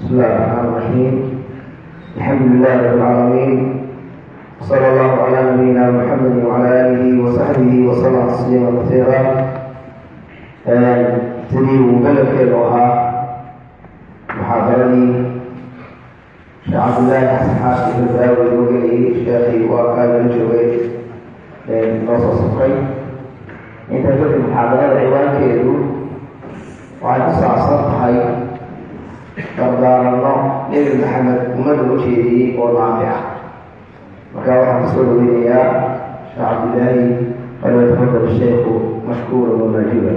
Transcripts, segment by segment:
بسم الله الرحمن الرحيم الحمد لله رب العالمين وصلى الله على نبينا محمد وعلى آله وصحبه وسلم تسليما كثيرا sidii uu beledkeedu ahaa muxaadaradii sheekh cabdillaahi xasan xaashi badaawi loo gelayay sheekhii waa kaagala joogay noo soo safray intaa kadib muxaadarada ciwaankeedu waxay ku saabsan tahay dardaaranno nebi maxamed ummadda u jeediyey oo naafi ah marka waxaan kusoo dhaweynayaa sheekh cabdillaahi falyatafadal sheekhu mashkuura wamaajuba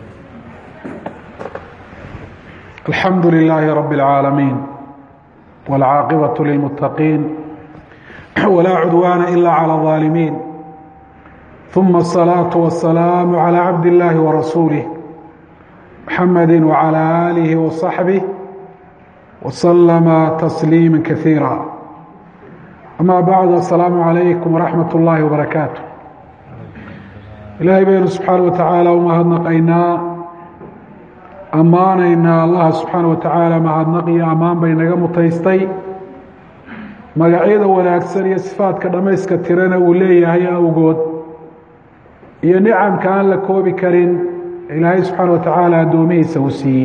الحمد لله رب العالمين والعاقبة للمتقين ولا عدوان إلا على الظالمين ثم الصلاة والسلام على عبد الله ورسوله محمد وعلى آله وصحبه وسلم تسليما كثيرا أما بعد السلام عليكم ورحمة الله وبركاته إلهي بين سبحانه وتعالى ومهدنقينا ammaanaynaa allah subxaana wa tacaala mahadnaqiyo ammaan bay naga mutaystay magacyada wanaagsan iyo sifaadka dhammayska tirana uu leeyahay awgood iyo nicamka aan la koobi karin ilaahay subxaana wa tacaala addoomihiisa uu siiyey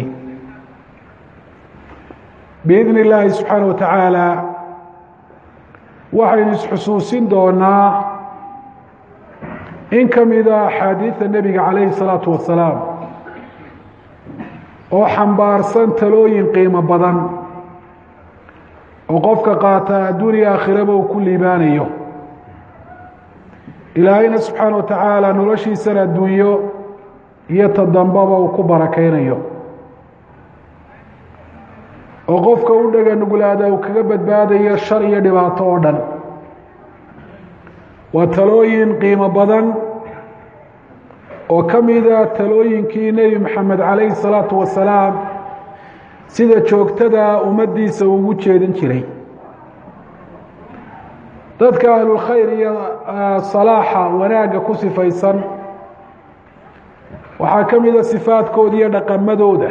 biidni illaahi subxaana wa tacaala waxaynu isxusuusin doonaa in ka mida axaadiida nebiga calayhi salaatu wasalaam oo xambaarsan talooyin qiimo badan oo qofka qaata adduuniya aakhiraba uu ku liibaanayo ilaahayna subxaana wa tacaala noloshiisana adduunyo iyo ta dambaba uu ku barakaynayo oo qofka u dhega nuglaada uu kaga badbaadayo shar iyo dhibaato oo dhan waa talooyin qiimo badan oo ka mida talooyinkii nebi maxamed calayhi salaatu wasalaam sida joogtada ummaddiisa ugu jeedin jiray dadka ahlulkhayr iyo salaaxa wanaagga ku sifaysan waxaa ka mida sifaadkooda iyo dhaqamadooda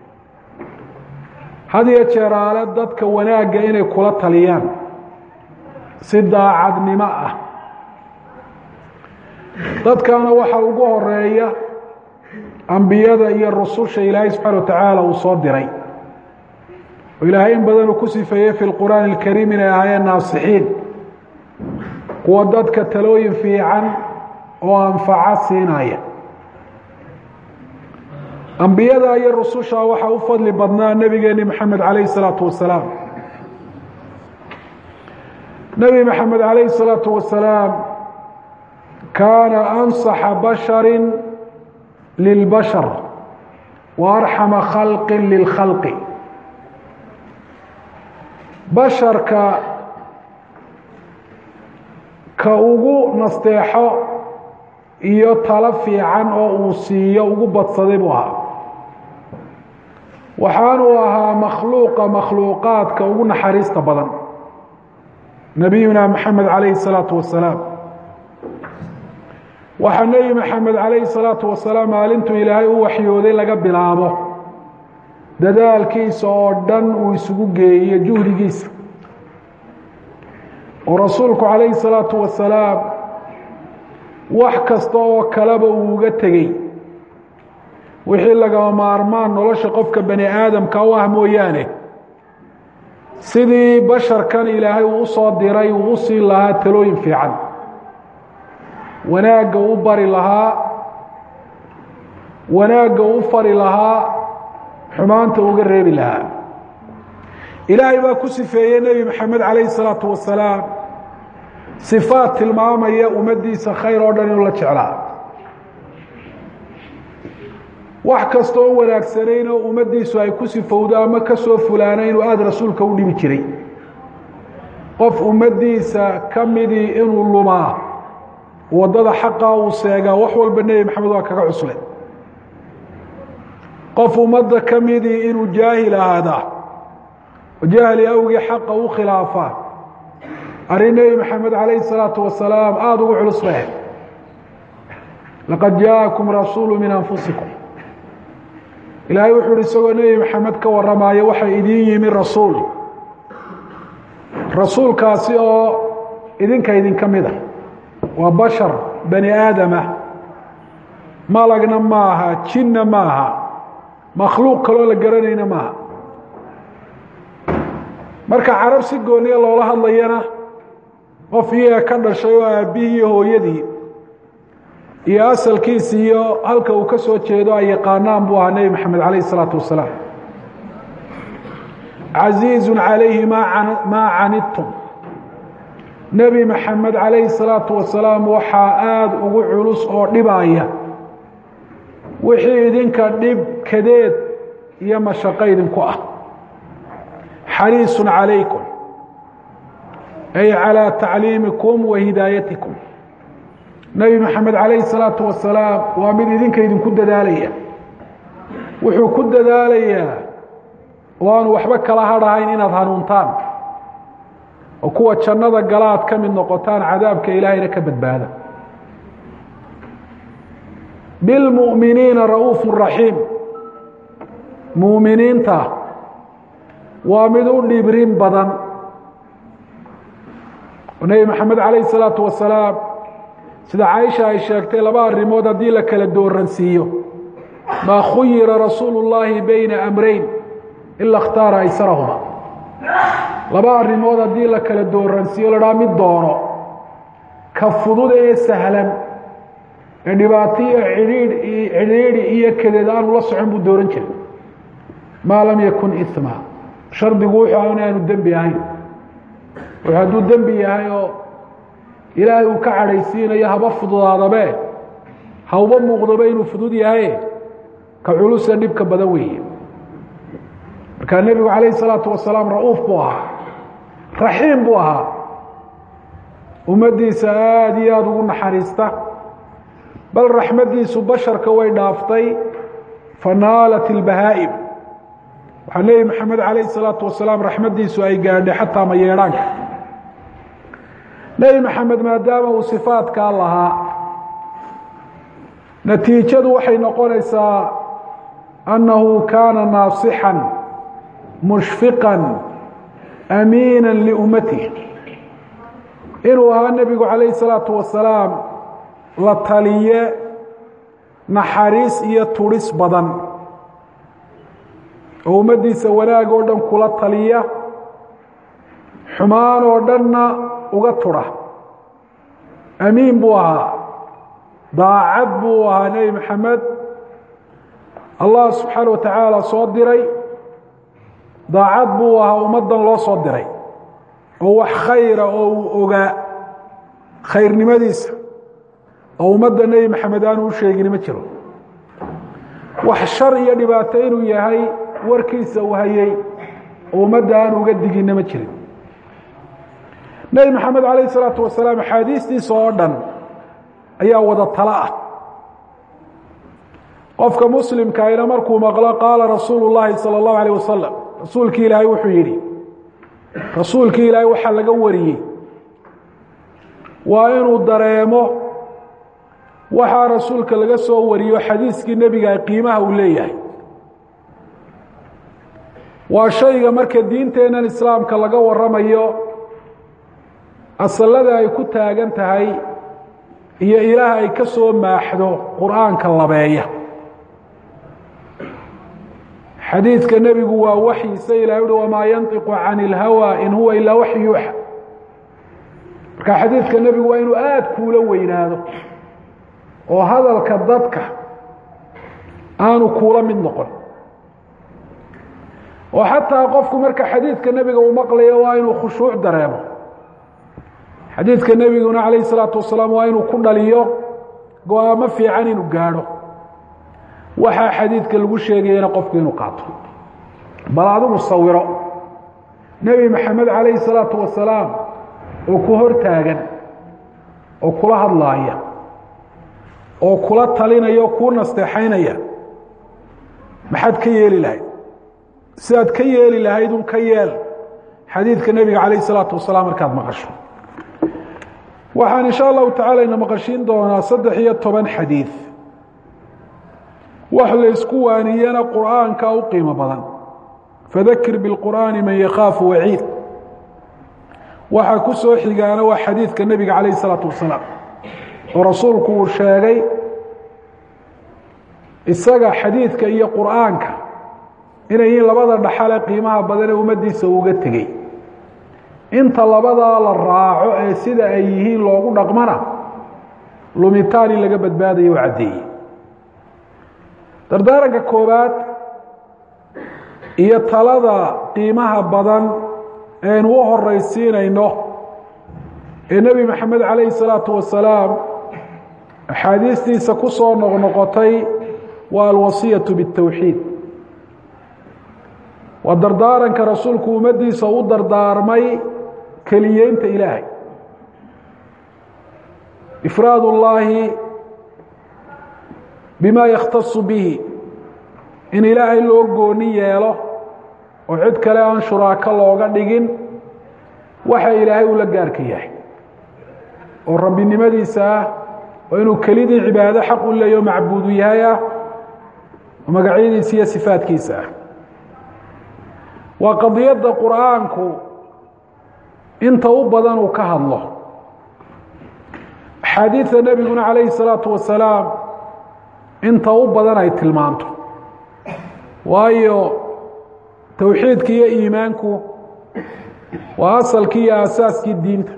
had iyo jeeraale dadka wanaagga inay kula taliyaan si daacadnimo ah dadkana waxa ugu horeeya ambiyada iyo rususha ilaahay subxaana wa tacaala uu soo diray oo ilaahay in badan uu ku sifeeyey fi lqur'aani alkariim inay ahaayeen naasixiin kuwa dadka talooyin fiican oo anfaca siinaya ambiyada iyo rususha waxaa u fadli badnaa nebigeeni maxamed calayhi salaatu wasalaam nebi maxamed calayhi salaatu wasalaam kaana ansaxa bashari lilbashar wa arxama khalqi lilkhalqi basharka ka ugu nasteexo iyo talo fiican oo uu siiyo ugu badsaday buu ahaa waxaanuu ahaa makhluuqa makhluuqaadka ugu naxariista badan nabiyuna maxamed calayhi salaatu wasalaam waxaa nebi maxamed calayhi salaatu wasalaam maalintuu ilaahay u waxyooday laga bilaabo dadaalkiisa oo dhan uu isugu geeyo juhdigiisa oo rasuulku calayhi salaatu wasalaam wax kasta oo kaleba uu uga tegey wixii lagama maarmaan nolosha qofka bani aadamka u ah mooyaane sidii basharkan ilaahay uu usoo diray uu u siin lahaa talooyin fiican wanaagga u bari lahaa wanaagga u fari lahaa xumaanta uga reebi lahaa ilaahay baa ku sifeeyey nebi maxamed calayhi salaatu wasalaam sifaad tilmaamaya ummaddiisa khayr oo dhan inuu la jeclaa wax kasta oo wanaagsanayn oo ummaddiisu ay ku sifowdo ama ka soo fulaana inuu aada rasuulka u dhibi jiray qof ummaddiisa ka midii inuu lumaa waddada xaqa uu seegaa wax walba nebi maxamed waa kaga cusle qof ummadda ka midii inuu jaahil ahaadaa oo jahli awgii xaqa u khilaafaa arrin nebi maxamed calayhi salaatu wasalaam aada ugu culus bahe laqad jaakum rasuulu min anfusikum ilaahay wuxuu uhi isagoo nebi maxamed ka warramaayo waxaa idiin yimi rasuul rasuulkaasi oo idinka idinka mid a waa bashar bani aadamah malagna maaha jinna maaha makhluuq kaloo la garanayna maaha marka carab si gooniya loola hadlayana qof iyaga ka dhashay oo aabbihii iyo hooyadii iyo asalkiisi iyo halka uu ka soo jeedo ay yaqaanaan buu ahaa nebi maxamed calayh isalaatu wasalaam casiizu calayhi maa canidtum nebi maxamed calayhi salaatu wasalaam waxaa aada ugu culus oo dhibaya wixii idinka dhib kadeed iyo mashaqo idinku ah xariisun calaykum ay calىa tacliimikum wa hidaayatikum nebi maxamed calayhi salaatu wasalaam waa mid idinka idinku dadaalaya wuxuu ku dadaalayaa oo aanu waxba kala hadhahayn inaad hanuuntaan oo kuwa jannada gala aad ka mid noqotaan cadaabka ilaahayna ka badbaada bilmu'miniina ra'uufu raxiim muuminiinta waa mid u dhibrin badan nebi maxamed calayhi salaatu wasalaam sida caaisha ay sheegtay laba arrimood haddii la kala dooransiiyo maa khuyira rasuulu llaahi beyna amreyn ila اkhtaara aysarahuma laba arrimood haddii la kala dooransiiyo ladhaa mid doono ka fudud ee sahlan ee dhibaato iyo idhiidh cidhiidhi iyo kadeed aanu la socon buu dooran jiray maa lam yakun ima shardigu wuxuu ah inaanu dembi ahayn wuxuu hadduu dembi yahay oo ilaahay uu ka cadhaysiinayo haba fududaadabe hauba muuqdoba inuu fudud yahay ka culusa dhibka badan weeye markaa nebigu calayhi salaatu wasalaam ra'uuf buu ahaa raxiim buu ahaa ummaddiisa aada iyo aada ugu naxariista bal raxmaddiisu basharka way dhaaftay fanaalat ilbahaa'im waxaa nebi maxamed calayhi salaatu wasalaam raxmaddiisu ay gaadhay xataa mayeedhaanka nebi maxamed maadaama uu sifaadkaa lahaa natiijadu waxay noqonaysaa annahu kaana naasixan mushfiqan amiina liummatih inuu ahaa nebigu calayhi salaatu wasalaam la taliye naxariis iyo tudhis badan oo ummaddiisa wanaag oo dhan kula taliya xumaan oo dhanna uga tudha amiin buu ahaa daacad buu ahaa nebi maxamed allah subxaana wa tacaala soo diray daacad buu ahaa ummaddan loo soo diray oo wax khayra oo uu ogaa khayrnimadiisa oo ummadda nebi maxamed aanu u sheegin ma jiro wax shar iyo dhibaato inuu yahay warkiisa uu hayey oo ummadda aanu uga diginna ma jirin nebi maxamed calayh isalaatu wasalaam axaadiistiisa oo dhan ayaa wada talo ah qofka muslimkaayna markuu maqlo qaala rasuulu llaahi sala allahu alayh wasalam rasuulkii ilaahay wuxuu yidhi rasuulkii ilaahay waxaa laga wariyey waa inuu dareemo waxaa rasuulka laga soo wariyo xadiiskii nebiga qiimaha uu leeyahay waa shayga marka diinteennan islaamka laga waramayo asalada ay ku taagan tahay iyo ilaah ay ka soo maaxdo qur'aanka labeeya xadiidka nebigu waa waxyiisa ilahay uhi wamaa yantiqu can ilhawa in huwa ilaa waxyu yuuxa marka xadiidka nebigu waa inuu aada kuula weynaado oo hadalka dadka aanu kuula mid noqon oo xataa qofku marka xadiidka nebiga uu maqlayo waa inuu khushuuc dareemo xadiidka nebiguna calayh isalaatu wasalaam waa inuu ku dhaliyo go-aamo fiican inuu gaadho waxaa xadiidka lagu sheegayana qofku inuu qaato bal adigu sawiro nebi maxamed calayhi salaatu wasalaam oo ku hor taagan oo kula hadlaaya oo kula talinaya oo kuu nasteexaynaya maxaad ka yeeli lahayd sidaad ka yeeli lahayd un ka yeel xadiidka nebiga calayh isalaatu wasalaam markaad maqasho waxaan insha allahu tacala ina maqashiin doonaa saddex iyo toban xadiid wax laysku waaniyana qur'aanka u qiimo badan fadakir biاlqur'aani man yakhaafu waciid waxaa ku soo xigaana waa xadiidka nebiga calayh isalaatu wasalaam oo rasuulku uu sheegay isaga xadiidka iyo qur'aanka inay yihiin labada dhaxale qiimaha badan ee ummaddiisa uga tegey inta labadaa la raaco ee sida ay yihiin loogu dhaqmana lumitaan in laga badbaadayo u caddeeyey dardaaranka koowaad iyo talada qiimaha badan eenu u horaysiinayno ee nebi maxamed calayhi salaatu wasalaam axaadiistiisa ku soo noqnoqotay waa alwasiyatu biاtawxiid waa dardaaranka rasuulku ummaddiisa u dardaarmay keliyeynta ilaahay ifraad ullaahi bima yakhtasu bihi in ilaahay loo gooni yeelo oo cid kale aan shuraako looga dhigin waxa ilaahay ula gaarka yahay oo rabbinimadiisa ah oo inuu kelidii cibaado xaq u leeyaho macbuudu yahay ah oo magacyadiisa iyo sifaadkiisa ah waa qadiyadda qur'aanku inta u badan uu ka hadlo axaadiidta nebiguna calayhi الsalaatu wasalaam inta u badan ay tilmaanto waayo towxiidki iyo iimaanku waa asalkii iyo aasaaskii diinta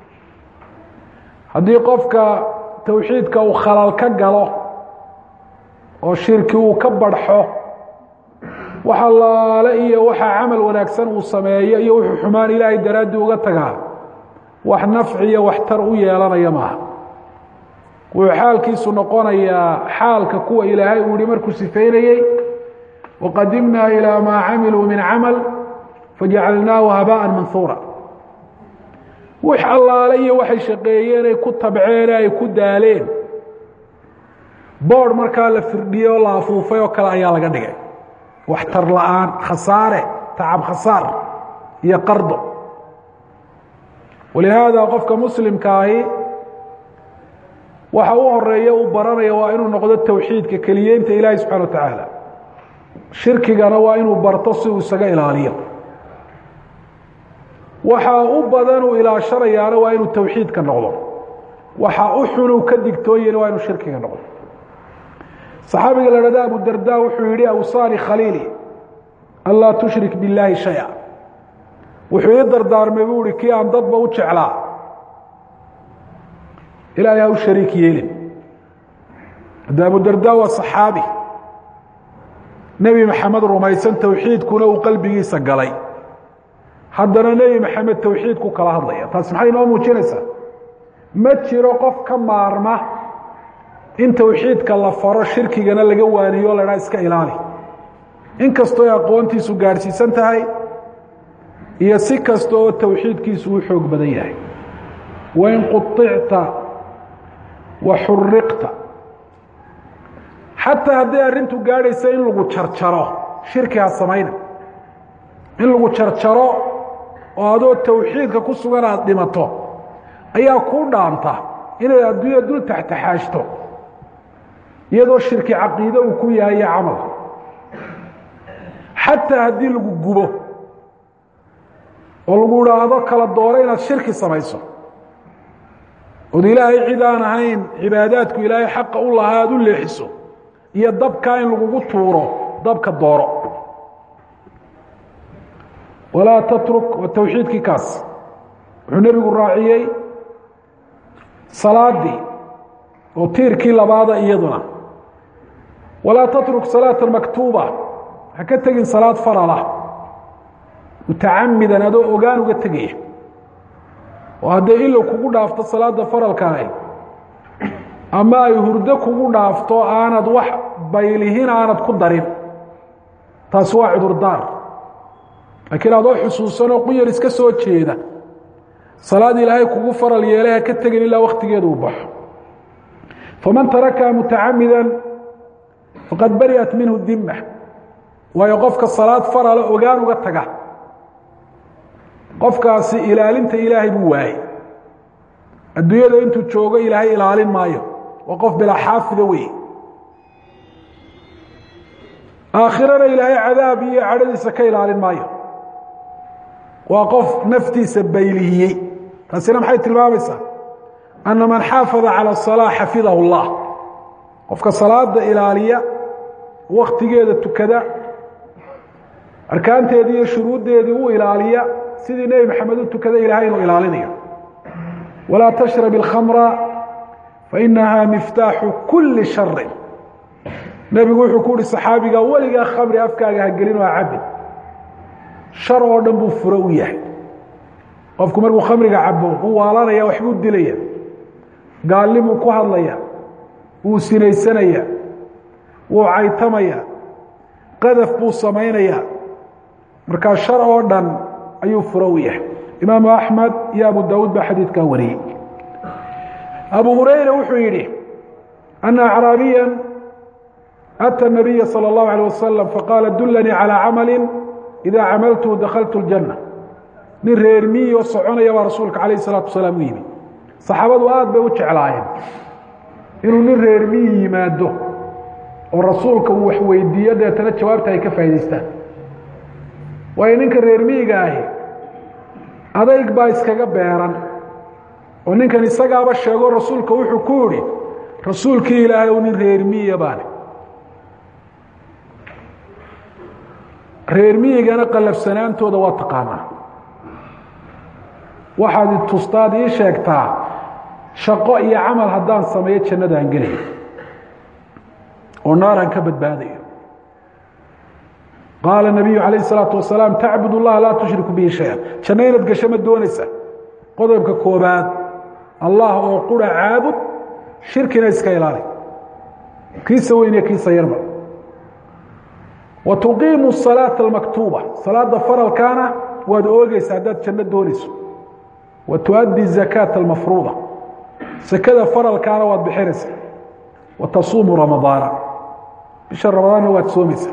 haddii qofka towxiidka uu khalal ka galo oo shirki uu ka barxo wax allaale iyo waxaa camal wanaagsan uu sameeyo iyo wuxuu xumaan ilaahay daraaddii uga tagaa wax nafci iyo waxtar u yeelanaya maaha wuxuu xaalkiisu noqonayaa xaalka kuwa ilaahay uu yihi markuu sifeynayey waqadimnaa ilaa maa camiluu min camal fajacalnaahu habaaءa manhuura wix allaale iyo waxay shaqeeyeen ay ku tabceen ay ku daaleen boodh markaa la firdhiyey oo la afuufay oo kale ayaa laga dhigay waxtar la-aan khasaare tacab khasaar iyo qardo walihaada qofka muslimkaahi waxa u horeeya uu baranaya waa inuu noqdo towxiidka keliyeynta ilaahi subxana wa tacaala shirkigana waa inuu barto si uu isaga ilaaliyo waxa u badan uu ilaashanayaana waa inuu towxiidka noqdo waxa u xunuu ka digtooyena waa inuu shirkiga noqdo saxaabiga la hahda abu darda wuxuu yihi awsaani khaliili anlaa tushrik billaahi shaya wuxuu ii dardaarmay buu ihi kii aan dadba u jeclaa ilaahay ha u shariik yeelin hadda abu darda waa saxaabi nebi maxamed rumaysan towxiidkuna uu qalbigiisa galay haddana nebi maxamed towxiidku kala hadlaya taas maxay inoo muujinaysaa ma jiro qof ka maarma in towxiidka la faro shirkigana laga waaniyo la dhaa iska ilaali in kastoo ay aqoontiisu gaadhsiisan tahay iyo si kasta oo towxiidkiisu u xoog badan yahay wain quطicta wa xuriqta xataa hadday arrintu gaadhaysa in lagu jarjaro shirki ha samayna in lagu jarjaro oo adoo towxiidka ku sugan aada dhimato ayaa kuu dhaanta inaad adduunya dul taxtaxaashto iyadoo shirki caqiide uu ku yahay iyo camal xataa haddii lagu gubo oo lagu idhaahdo kala dooro inaad shirki samayso ood ilaahay cid aan ahayn cibaadaadku ilaahay xaqa u lahaa aad u leexiso iyo dabkaa in lagugu tuuro dabka dooro walaa tatruk waa towxiidkii kaas wuxuu nebigu raaciyey salaadii oo tiirkii labaada iyaduna walaa tatruk salaata maktuuba ha ka tegin salaad farala mutacamidan adoo ogaan uga tegaya oo hadday ilow kugu dhaafto salaada faralkaah ama ay hurdo kugu dhaafto aanad wax baylihin aanad ku darin taasi waa cudurdaar laakiin adoo xusuusanoo quyar iska soo jeeda salaad ilaahay kugu faral yeelay ha ka tegin ilaa waktigeeda uu baxo faman tarakaha mutacamida faqad bari'at minhu dima waayo qofka salaad farala ogaan uga taga qofkaasi ilaalinta ilaahay buu waayey adduunyada intuu joogo ilaahay ilaalin maayo waa qof bilaa xaafida wey aakhirana ilaahay cadaab iyo cadhadiisa ka ilaalin maayo waa qof naftiisa baylihiyey taasina maxay tilmaamaysaa anna man xaafada calى الصalاة xafidahu اllah qofka salaada ilaaliya waktigeeda tukada arkaanteedii iyo shuruuddeedii u ilaaliya sidii nebi maxamed u tukada ilahay inuu ilaalinayo walaa tashrab اlkhamra fainaha miftaaxu kuli shari nebigu wuxuu ku uhi saxaabiga weligaa khamri afkaaga hagelin oo cabin shar oo dhan buu furo u yahay qofku markuu khamriga cabo uu waalanaya waxbuu dilaya gaalnimuu ku hadlaya wuu sinaysanaya wuu caytamaya qadaf buu samaynaya markaa shar oo dhan ayuu furo u yahay imaamu axmed iyo abu daawuud baa xadiidkaa wariyey abu hurayra wuxuu yidhi ana acraabiya أtى النabiya slى الlaه عalيه waslم faqaala dulanii calى camali إida camaltu dakaltu الjanة nin reer miyi oo soconaya baa rasuulka alayه الsalaaةu wasalaam u yimi saxaabadu aad bay u jeclaayeen inuu nin reer miyi yimaado oo rasuulka uu wax weydiiyo deetana jawaabta ay ka faa'idaystaan waayo ninka reer miyiga ahi adayg baa iskaga beeran oo ninkan isagaaba sheego rasuulka wuxuu ku yihi rasuulkii ilaahay u nin reer miyiya baane reer miyigana qalafsanaantooda waa taqaanaa waxaad tustaad ii sheegtaa shaqo iyo camal haddaan sameeyo jannadaan gelayo oo naaraan ka badbaadayo qaala nabiyu calayh isalaatu wasalaam tacbud اllaha laa tushriku bihi shaya janno inaad gasho ma doonaysa qodobka koobaad allah oo qura caabud shirkina iska ilaali kiisa weyn iyo kiisa yarba wtuqiimu الsalaaةa اlmaktuuba salaada faralkaana waad oogeysa haddaad janno doonayso wa tuaddi الzakaaةa اlmafruuda sakada faralkaana waad bixinaysa wa tasuumu ramadaana bisha ramadaanna waad soomaysaa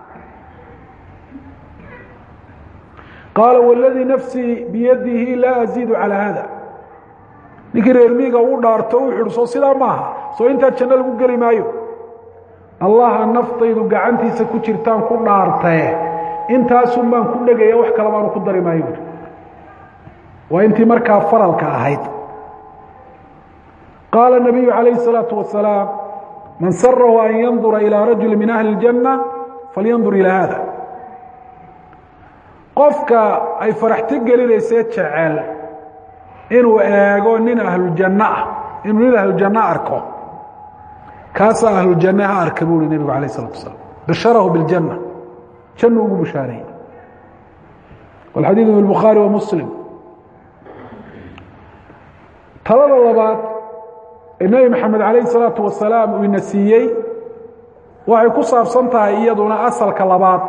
qaala wاladii nafsii biyadihi laa aziidu calى hada ninkii reer miiga u dhaarto u xidhso sidaa maaha soo intaa janno lagu geli maayo allaha naftaydu gacantiisa ku jirtaan ku dhaartae intaasun baan ku dhegaya wax kale baanu ku dari maayo buuri waa intii markaa faralka ahayd qaala الnabiyu calayh الsalaaةu wasalaam man sarahu an yandura ilىa rajuli min ahli اljanna falyandur ilaa hada qofka ay faraxti gelinaysee jecel inuu eego nin ahlujanno ah inuu nin ahlujanno arko kaasaa ahlujanne ha arka buu uhi nebigu alayh الsalatu wasalaam basharahu biاljanna jannu ugu bushaareeyey walxadiidu fi bukhaari wa muslim talada labaad ee nebi maxamed calayh الsalaatu wasalaam uu ina siiyey waxay ku saabsan tahay iyaduna asalka labaad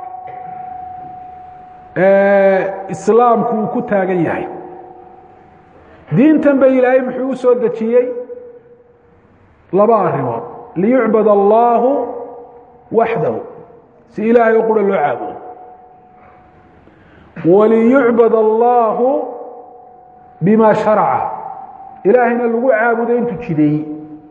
ee islaamku uu ku taagan yahay diintan ba ilaahay muxuu u soo dejiyey laba arrimood liyucbad allaahu waxdahu si ilaahay oo qura loo caabudo waliyucbad allaahu bima sharaca ilaahayna lagu caabudo intuu jideeyey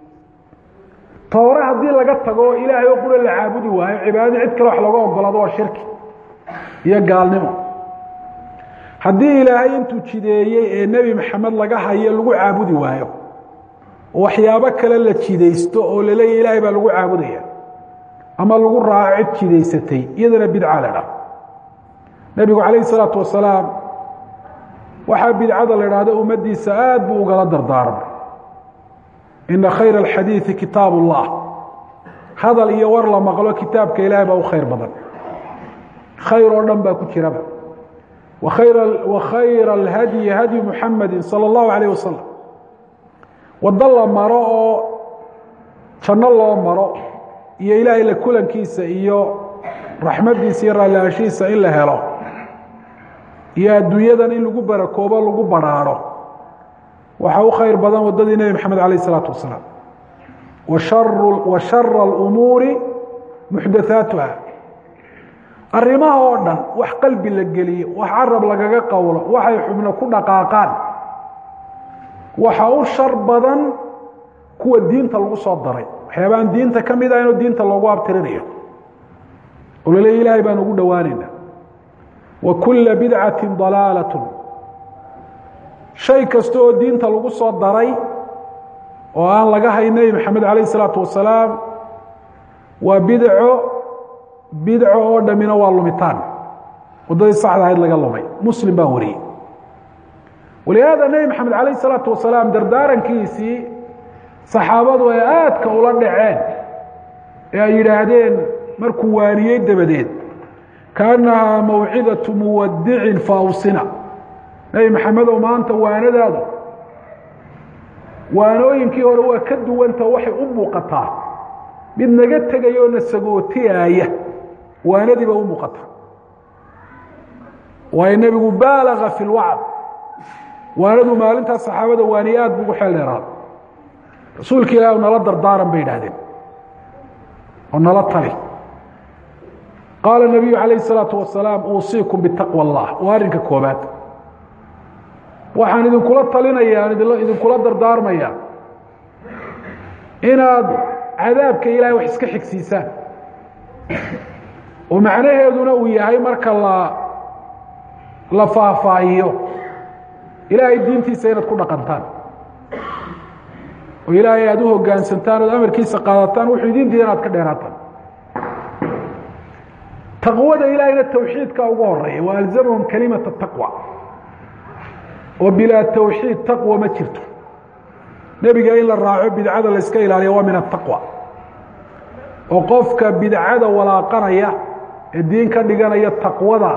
toore haddii laga tago ilaahay oo qura la caabudi waayo cibaadadii cid kale wax looga ogolaado waa shirki iyo gaalnimo haddii ilaahay intuu jideeyey ee nebi maxamed laga hayo lagu caabudi waayo waxyaabo kale la jidaysto oo laleeya ilaahay baa lagu caabudaya ama lagu raaco cid jidaysatay iyadana bidca la dha nebigu calayh isalaatu wasalaam waxaa bidcada la idhaahdo ummaddiisa aad buu ugala dardaarmay ina khayra alxadiidi kitaab ullah hadal iyo war la maqlo kitaabka ilaahay baa u khayr badan khayr oo dhan baa ku jiraba wa khayra alhadyi hadyu muxamadi salى اllahu alayh wasalam waddo la maro oo janno loo maro iyo ilaahay la kulankiisa iyo raxmaddiisa iyo raallihashiisa in la helo iyo adduunyadan in lagu barakoobo lagu badrhaadho waxaa u khayr badan waddadii nebi maxamed alayh isalaatu wasalaam wa shara اlumuuri muxdathaatuha arrimaha oo dhan wax qalbi la geliyo wax carab lagaga qowlo waxay xubno ku dhaqaaqaan waxa u shar badan kuwa diinta lagu soo daray waxyaabaan diinta ka mid ah inuu diinta loogu abtirinayo oo la leey ilaahay baan ugu dhowaanayna wa kula bidcati dalaalat shay kasta oo diinta lagu soo daray oo aan laga hay nebi maxamed calayh isalaatu wasalaam waa bidco bidco oo dhammina waa lumitaan waddadii saxda ahayd laga lumay muslim baa wariyey walihaada nebi maxamed calayh isalaatu wasalaam dardaarankiisii saxaabadu ay aadka ula dhaceen ee ay yidhaahdeen markuu waaniyey dabadeed kaannahaa mawcidatu muwadicin faawsina nebi maxamedow maanta waanadaadu waanooyinkii hore waa ka duwanta waxay u muuqataa mid naga tegaya oo na sagootiyaaya waanadiiba u muuqata waayo nebigu baalaga fi lwacd waanadu maalintaas saxaabada waaniye aad bu ugu xeel dheeraada rasuulka ilaah nala dardaaran bay yidhahdeen oo nala tali qaala nabiyu calayh الsalaatu wasalaam uusiikum bitaqwa اllah waa arrinka koobaad waxaan idinkula talinaya aan idinkula dardaarmaya inaad cadaabka ilahay wax iska xigsiisaan oo macnaheeduna uu yahay marka la la faahfaahiyo ilaahay diintiisa inaad ku dhaqantaan oo ilaahay aad u hoggaansantaan ood amarkiisa qaadataan wuxuu idin diida inaad ka dheeraataan taqwada ilaahayna tawxiidka ugu horeeya wa alzamahum kalimata taqwa oo bilaa tawxiid taqwa ma jirto nebiga in la raaco bidcada la iska ilaaliya waa min ataqwa oo qofka bidcada walaaqanaya ee diin ka dhiganaya taqwada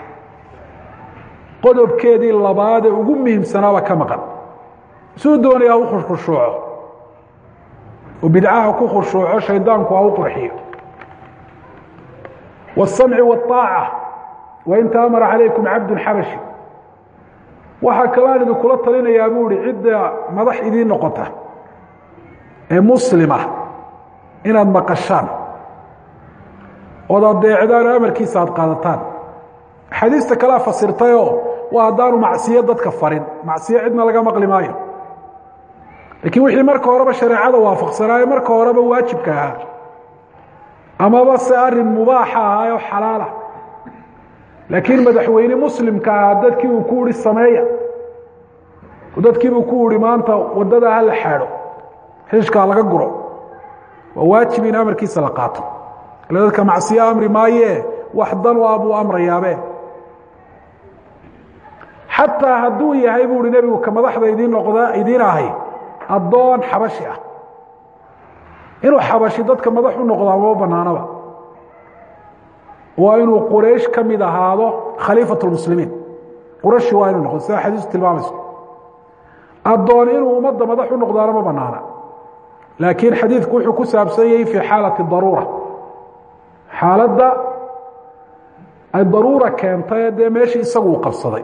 qodobkeedii labaadee ugu muhiimsanaaba ka maqan suu doonaya u khushuuco oo bidcaha ku khushuuco shaydaanku ha u qurxiyo والsamci والطaaca wain taamara calaykum cabdu xabashi waxaa kalaan idinkula talinayaa buu ihi cidda madax idiin noqota ee muslima inaad maqashaan ood adeecdaan oo amarkiisa aad qaadataan axaadiista kalea fasirtayoo waa haddaanu macsiyo dadka farin macsiyo cidna laga maqli maayo laakiin wixii marka horeba shareecada waafaqsanaayo marka horeba waajibka ahaa amaba se arin mubaaxa ahaa oo xalaala laakiin madaxweyne muslimka ahaa dadkii uu ku ihi sameeya dadkiibuu ku ihi maanta wadada hala xaadho xishkaa laga guro waa waajib in amarkiisa la qaato ila dadka macsiyo amri maayee wax dan u ah buu amrayaabe xataa hadduu yahay buu ihi nebigu ka madaxda idiin noqda idiin ahay addoon xabashi ah inuu xabashi dadka madax u noqdaa ma banaanaba waa inuu quraysh ka mid ahaado khaliifat lmuslimiin qurashi waa inuu noqdo sida xadiisu tilmaamayso addoon inuu ummadda madax u noqdaana ma banaana laakiin xadiidku wuxuu ku saabsan yahay fii xaalati daruura xaaladda ay daruura keentay dee meeshii isagu uu qabsaday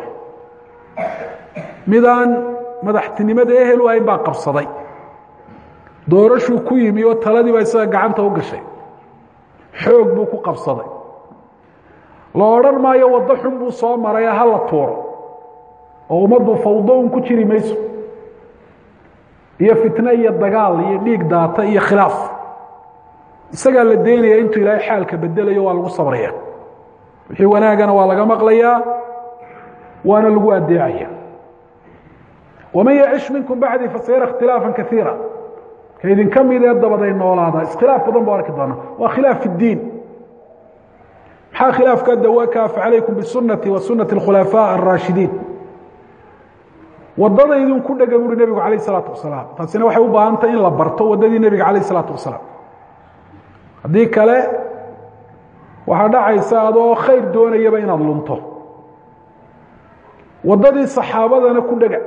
midaan madaxtinimada ehel u ahayn baa qabsaday doorashuu ku yimi oo taladii baa isaga gacanta u gashay xoog buu ku qabsaday la odhan maayo waddo xun buu soo maray ha la tuuro oo ummaddu fawdo un ku jiri mayso iyo fitne iyo dagaal iyo dhiig daata iyo khilaaf isagaa la daynaya intuu ilaahay xaalka bedelayo waa lagu sabraya wixii wanaagana waa laga maqlayaa waana lagu adeecaya waman yacish minkum bacdii fasayara ikhtilaafa kaiira ka idinka midee dabaday noolaada iskhilaaf badan buu arki doonaa waa khilaaf fi اdiin maxaa khilaafka dawaka facalaykum bisunati wa sunati اkhulafaa الraashidiin wadada idinku dhega buuri nebigu alayh الsalaatu wasalaam taasina waxay u baahantay in la barto wadadii nebiga alayh الsalaatu wasalaam haddii kale waxaa dhacaysa adoo khayr doonayaba inaad lunto wadadii saxaabadana ku dhega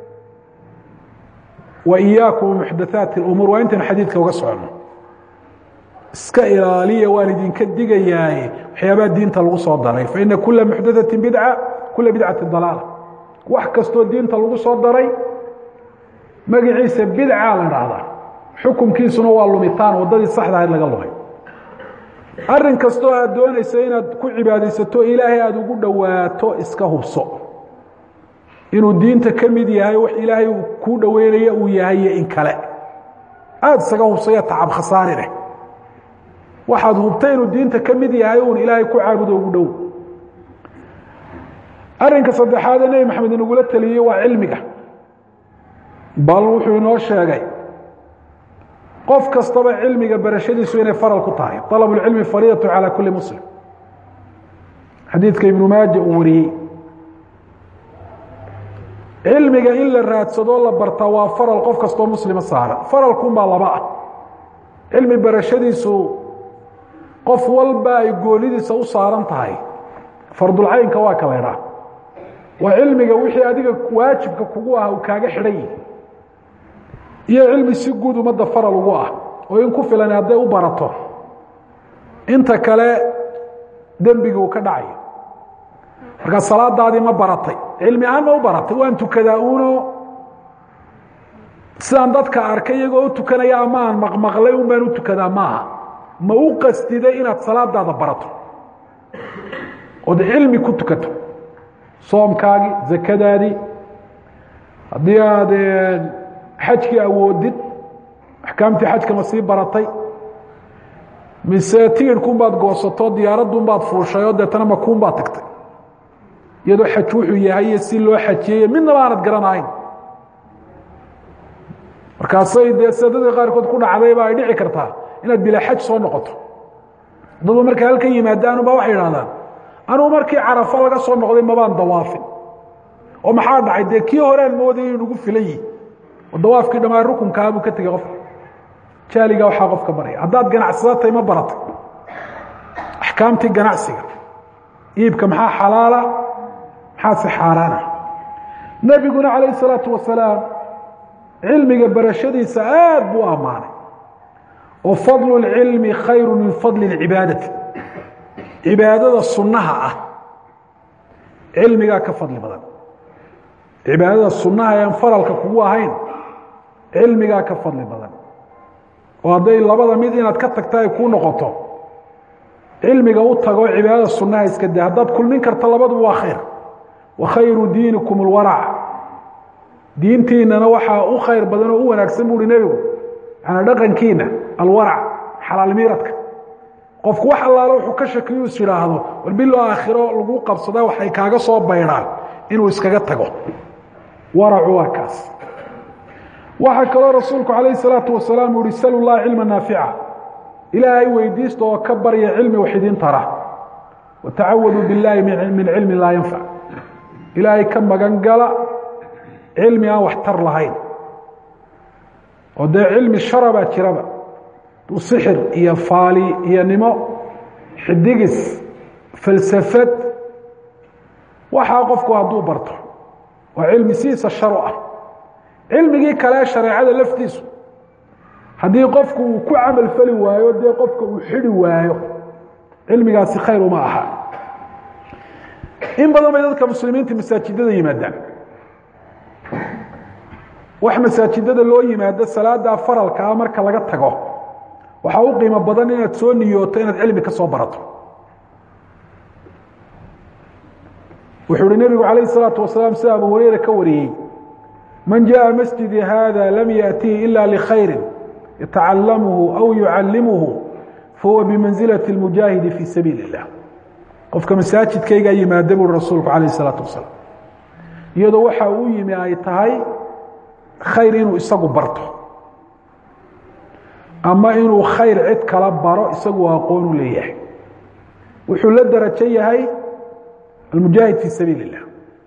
وإyaaكم محdaثaaت الأmuur waa intaynu xadiidka uga socono iska ilaaliya waan idinka digayaaye waxyaabaha diinta lagu soo daray faإna kula محdaثaةi bidعة kula bidcaةi ضalaalة wax kastoo diinta lagu soo daray magaciisa bidca la dhahdaa xukunkiisuna waa lumitaan wadadii saxda ahayd laga lumay arin kastoo aad doonaysa inaad ku cibaadaysato ilaahay aada ugu dhowaato iska hubso inuu diinta ka mid yahay wax ilaahay kuu dhoweynaya uu yahay iyo in kale aada isaga hubsaya tacab khasaarineh waxaad hubtay inuu diinta ka mid yahay uun ilaahay ku caabudo ugu dhow arrinka saddexaadee nebi maxamed inagula teliyey waa cilmiga bal wuxuu inoo sheegay qof kastaba cilmiga barashadiisu inay faral ku tahay طalab اlcilmi fariidatu calى kuli muslim xadiidka ibnu maaja uu wariyey cilmiga in la raadsadoo la bartaa waa faral qof kastoo muslima saaran faralkunbaa laba ah cilmi barashadiisu qof walba ay goonidiisa u saaran tahay fardulcaynka waa ka laydhaa waa cilmiga wixii adiga waajibka kugu ah uu kaaga xidhan yihi iyo cilmi si guud ummadda faral ugu ah oo in ku filan hadday u barato inta kale dembigi uu ka dhacayo markaa salaadaadii ma baratay cilmi ahaan ma u baratay waan tukadaa uno sidaan dadka arkay iyagoo u tukanaya ama aan maqmaqlay un baan u tukadaa maaha ma u qastiday inaad salaadaada barato ood cilmi ku tukato soomkaagii zakadaadii haddii aad xajkii awoodid axkaamtii xajka ma sii baratay mise tigirhkuun baad goosato diyaaradduun baad fuushay oo deetana makuun baad tagtay iyadoo xaj wuxuu yahay iyo si loo xajiyey midnaba aanad garanahayn markaasay dee sadadii qaarkood ku dhacdayba ay dhici kartaa inaad bilaa xaj soo noqoto dadba markay halkan yimaadaanubaa waxay idhahdaan anugu markii carafo laga soo noqday mabaan dawaafin oo maxaa dhacay dee kii horean moodaya inu ugu filan yihi oo dawaafkii dhammaan rukunkaabuu ka tegey qofka jaaligaa waxaa qofka baraya haddaad ganacsada ma baratay axkaamtii ganacsiga iibka maxaa xalaala maxaase xaaraana nebiguna calayh isalaatu wasalaam cilmiga barashadiisa aad buu u ammaanay oo fadlu اlcilmi khayru min fadli اlcibaadati cibaadada sunnaha ah cilmigaa ka fadli badan cibaadada sunnaha ean faralka kugu ahayn cilmigaa ka fadli badan oo hadday labada mid inaad ka tagta ay kuu noqoto cilmiga u tago cibaadada sunnaha iska da haddaad kulmin karta labaduba waa khayr wa khayru diinikum اlwarac diintiinana waxaa u khayr badan oo u wanaagsan buuhi nebigu manaa dhaqankiina alwarac xalaal miiradka qofku wax allaalo wuxuu ka shakiyo is idhaahdo war bilo aakhiro lagu qabsada waxay kaaga soo baydhaan inuu iskaga tago waracu waa kaas waxaa kaloo rasuulku calayh الsalaatu wasalaam uu yihi salu llaha cilma naafica ilaahay weydiista oo ka barya cilmi wax idin tara watacawaduu biاllaahi min cilmi laa yanfac ilaahay ka magan gala cilmi aan wax tar lahayn oo dee cilmi shara baa jiraba sixir iyo faali iyo nimo xidigis falsafad waxaa qofku hadduu barto waa cilmi sidiisa sharu ah cilmigii kale shareecada laftiisu haddii qofku uu ku camal fali waayo dee qofka uu xidi waayo cilmigaasi khayr uma aha in badan bay dadka muslimiinta masaajidada yimaadaan wax masaajidada loo yimaado salaada faralkaa marka laga tago waxaa u qiimo badan inaad soo niyooto inaad cilmi ka soo barato wuxuu uhi nebigu calayh الsalaatu wasalaam sida abu hureyre ka wariyey man jaءa masjidi hada lam yaأtihi ila lkhayri yatacalamuhu aw yucalimuhu fahuwa bimanzilaة اlmujaahidi fii sabiili الlah qofka masaajidkaygaa yimaada buui rasuulku calayh الsalaatu wasalaam iyadoo waxa uu yimi ay tahay khayr inuu isagu barto ama inuu khayr cid kala baro isagu aqoon u leeyahay wuxuu la darajo yahay almujaahid fii sabiili الlah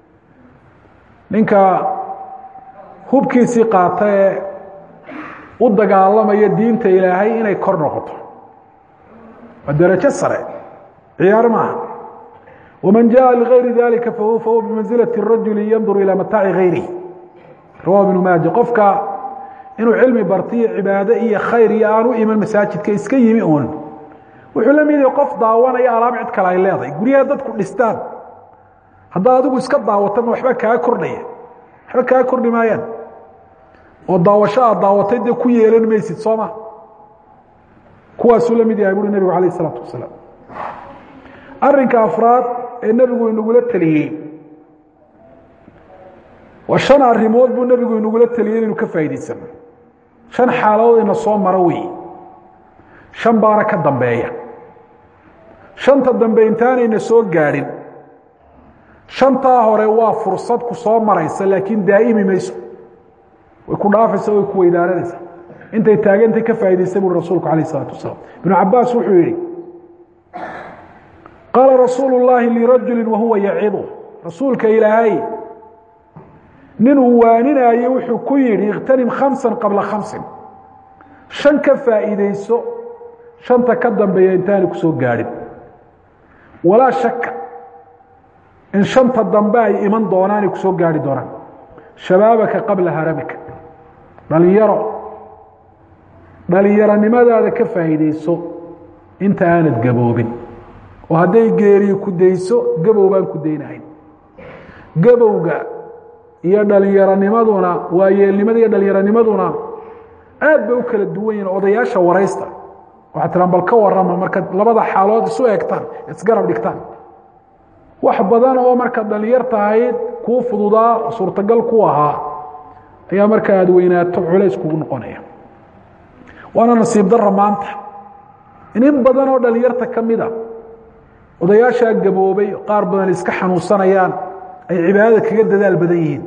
ninka hubkiisii qaata ee u dagaalamaya diinta ilaahay inay kor noqoto waa darajo sare ciyaar maaha waman jaءa ligayri dalika fahuwa bimanzilaة الrajuli yandur ilى mataaci gayrihi rawa ibnu maaja qofka inuu cilmi bartiyo cibaado iyo khayr iyo aan u iman masaajidka iska yimi uun wuxuu la mid yahay qof daawanaya alaab cid kale ay leedahay guryaha dadku dhistaan haddaad adigu iska daawatana waxba kaa kordhaya waxba kaa kordhi maayaan oo daawasho aad daawatay dee ku yeelan maysid soo ma kuwaasuu la mid yahay buuri nebigu calayh isalaatu wasalaam arrinka afraad ee nebigu inagula teliyey waa shan arrimood buu nebigu inagula teliyey inaynu ka faa'idaysano shan xaaladood ina soo maro wey shan baana ka dambeeya shanta dambe intaanayna soo gaadhin shantaa hore waa fursad ku soo maraysa laakiin daa'imi mayso way ku dhaafaysa way ku weydaaranaysa intay taagantay ka faa'idaystay buri rasuulku alayh isalaatu wasalaam ibnu cabaas wuxuu yihi qaala rasuulu llaahi lirajuli wahuwa yacidu rasuulka ilaahay nin uu waaninaayo wuxuu ku yidhi ikhtanim khamsan qabla khamsin shan ka faa'iidayso shanta ka dambeeya intaanay ku soo gaadhin walaa shaka in shanta dambe ay iman doonaanay ku soo gaarhi doonaan shabaabaka qabla haramika dhalinyaro dhalinyaronimadaada ka faa'iidayso inta aanad gaboobin oo hadday geeriyo ku dayso gabow baan ku daynahayn gabowga iyo dhalinyaronimaduna waa yeelnimada iyo dhalinyaronimaduna aad bay u kala duwan yihin odayaasha waraysta waxaa tiraan bal ka warama markaad labada xaalood isu egtaan isgarab dhigtaan wax badan oo markaad dhalinyar tahayd kuu fududaa oo suurtagal ku ahaa ayaa marka aad weynaato culays kugu noqonaya waana nasiib dara maanta in in badan oo dhalinyarta ka mida odayaashaa gaboobay qaar badan iska xanuunsanayaan ay cibaadada kaga dadaal badan yihiin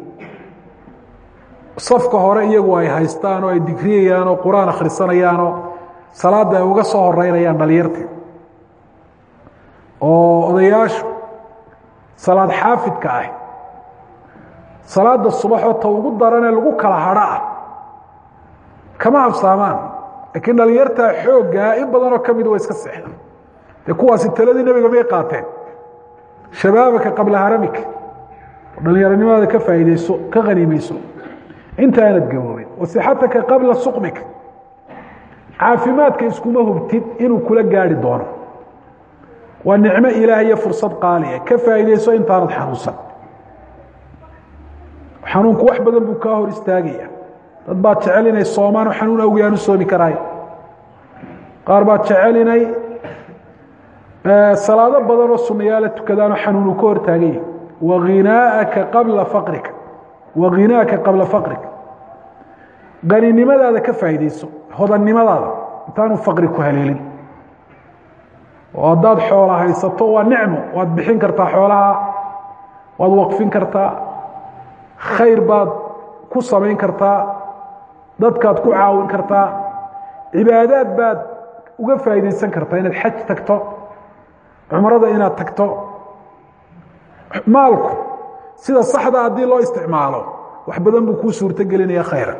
safka hore iyagu ay haystaan oo ay digriyayaan oo qur-aan akhrisanayaanoo salaadda ay uga soo horeynayaan dhalinyartii oo odayaashu salaad xaafidka ah salaada subaxoo ta ugu daranee lagu kala hadho ah kama habsaamaan laakiin dhalinyartaa xooggaa in badanoo ka mida waa iska seexdaan dee kuwaasi taladii nebiga may qaateen shabaabaka qabla haramika dhalinyaronimadaada ka faa'iidayso ka haniimayso inta aanad gaboobin wasixataka qabla suqmika caafimaadka iskuma hubtid inuu kula gaari doono waa nicmo ilaah iyo fursad qaaliya ka faa'iidayso intaanad xanuunsan xanuunku wax badan buu kaa hor istaagaya dad baad jecel inay soomaan oo xanuun awgi aan u soomi karaay qaar baad jecel inay salaado badan oo sunayaala tukadaanoo xanuunu ka hortaaganya waghinaaka qabla faqrika waghinaaka qabla faqrika qaninimadaada ka faa'iidayso hodannimadaada intaanu faqri ku haleelin oo haddaad xoola haysato waa nicmo waad bixin kartaa xoolaha waad waqfin kartaa khayr baad ku samayn kartaa dadkaad ku caawin kartaa cibaadaad baad uga faa'iidaysan kartaa inaad xaj tagto cumrada inaad tagto maalku sida saxda haddii loo isticmaalo wax badan buu kuu suurto gelinaya khayra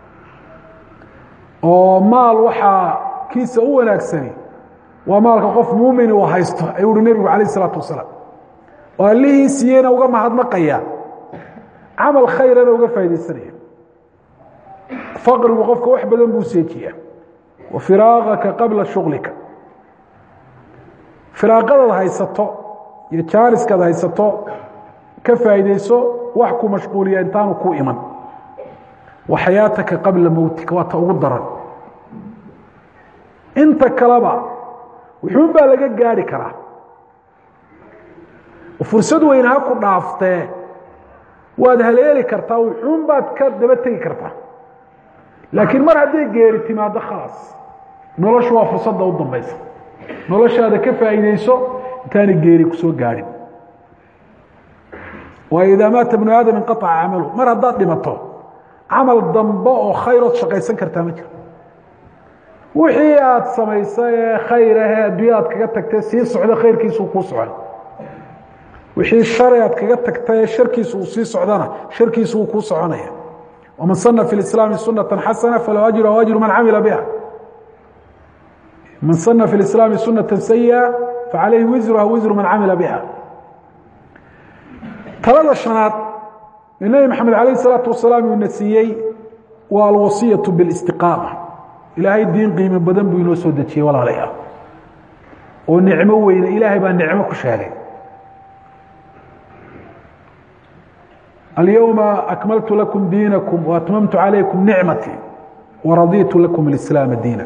oo maal waxaa kiisa u wanaagsani waa maalka qof muumin uu haysto ayuu uhi nebigu calayh isalaatu wasalaam oo allihii siiyeyna uga mahadnaqaya camal khayrana uga faaidaysanaya faqrigu qofka wax badan buu seejiyaa wa firaaqaka qabla shuglika firaaqadaad haysato iyo jaaniskaad haysato ka faa'iidayso wax ku mashquuliya intaanu ku iman wa xayaataka qabla mowtika waa ta ugu daran inta kaleba wuxuun baa laga gaari karaa fursad weyn ha ku dhaaftee waad haleeli kartaa wuxuun baad ka daba tegi kartaa laakiin mar hadday geeri timaado khalaas noloshu waa fursadda u dambaysa noloshaada ka faa'iidayso intaanay geeri ku soo gaadhin waayo idaa maata bnu aadam inqaaca camalu mar haddaad dhimato camal dambe oo khayrood shaqaysan kartaa ma jiro wixii aad samaysay ee khayr ahee adduunya aad kaga tagtay sii socda khayrkiisuu kuu socon wixii shari aad kaga tagtay ee sharkiisu uu sii socdana sharkiisu wuu kuu soconaya waman sana fi lislaami sunata xasana falahu ajru aw ajru man camila biha man sana fi lislaami sunata sayi'a facalayhi wisruha wisru man camila biha talada shanaad ee nebi maxamed alayh isalaatu wasalaam uuna siiyey waa alwasiyatu bilistiqaama ilaahay diin qiimo badan buu inoo soo dejiyey walaalayaal oo nicmo weyne ilaahay baa nicmo ku sheegay alyowma akmaltu lakum diinakum waatmamtu calaykum nicmatii waraditu lakum alislaama diina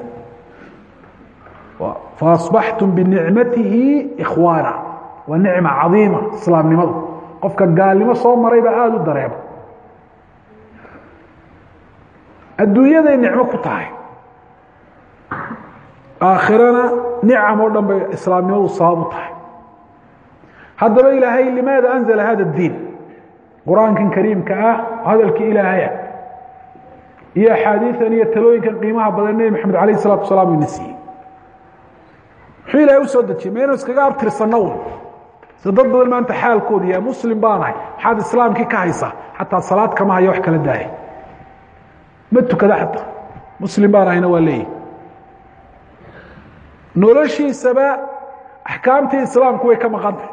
faasbaxtum binicmatihi ikhwaana waa nicma cadiima islaamnimadu qofka gaalnimo soo maray baa aada u dareema adduunyaday nicmo ku tahay aakhirana nicam oo dhan bay islaamnimadu sabab u tahay haddaba ilaahay limaada anzala hada اdiin qur-aankan kariimka ah hadalkii ilaahaya iyo axaadiian iyo talooyinkan qiimaha badan nebi maxamed alayh الsalatu wasalaam ina siiyey muxuu ilahay usoo dejiyey ma inu iskaga abtirsanno un se dad badan maanta xaalkoodu yahay muslim baanahay maxaad islaamkii ka haysaa xataa salaad kama haya wax kala daaya ma tukada xataa muslim baanahayna waa leeyihi noloshiisaba axkaamtii islaamku way ka maqantay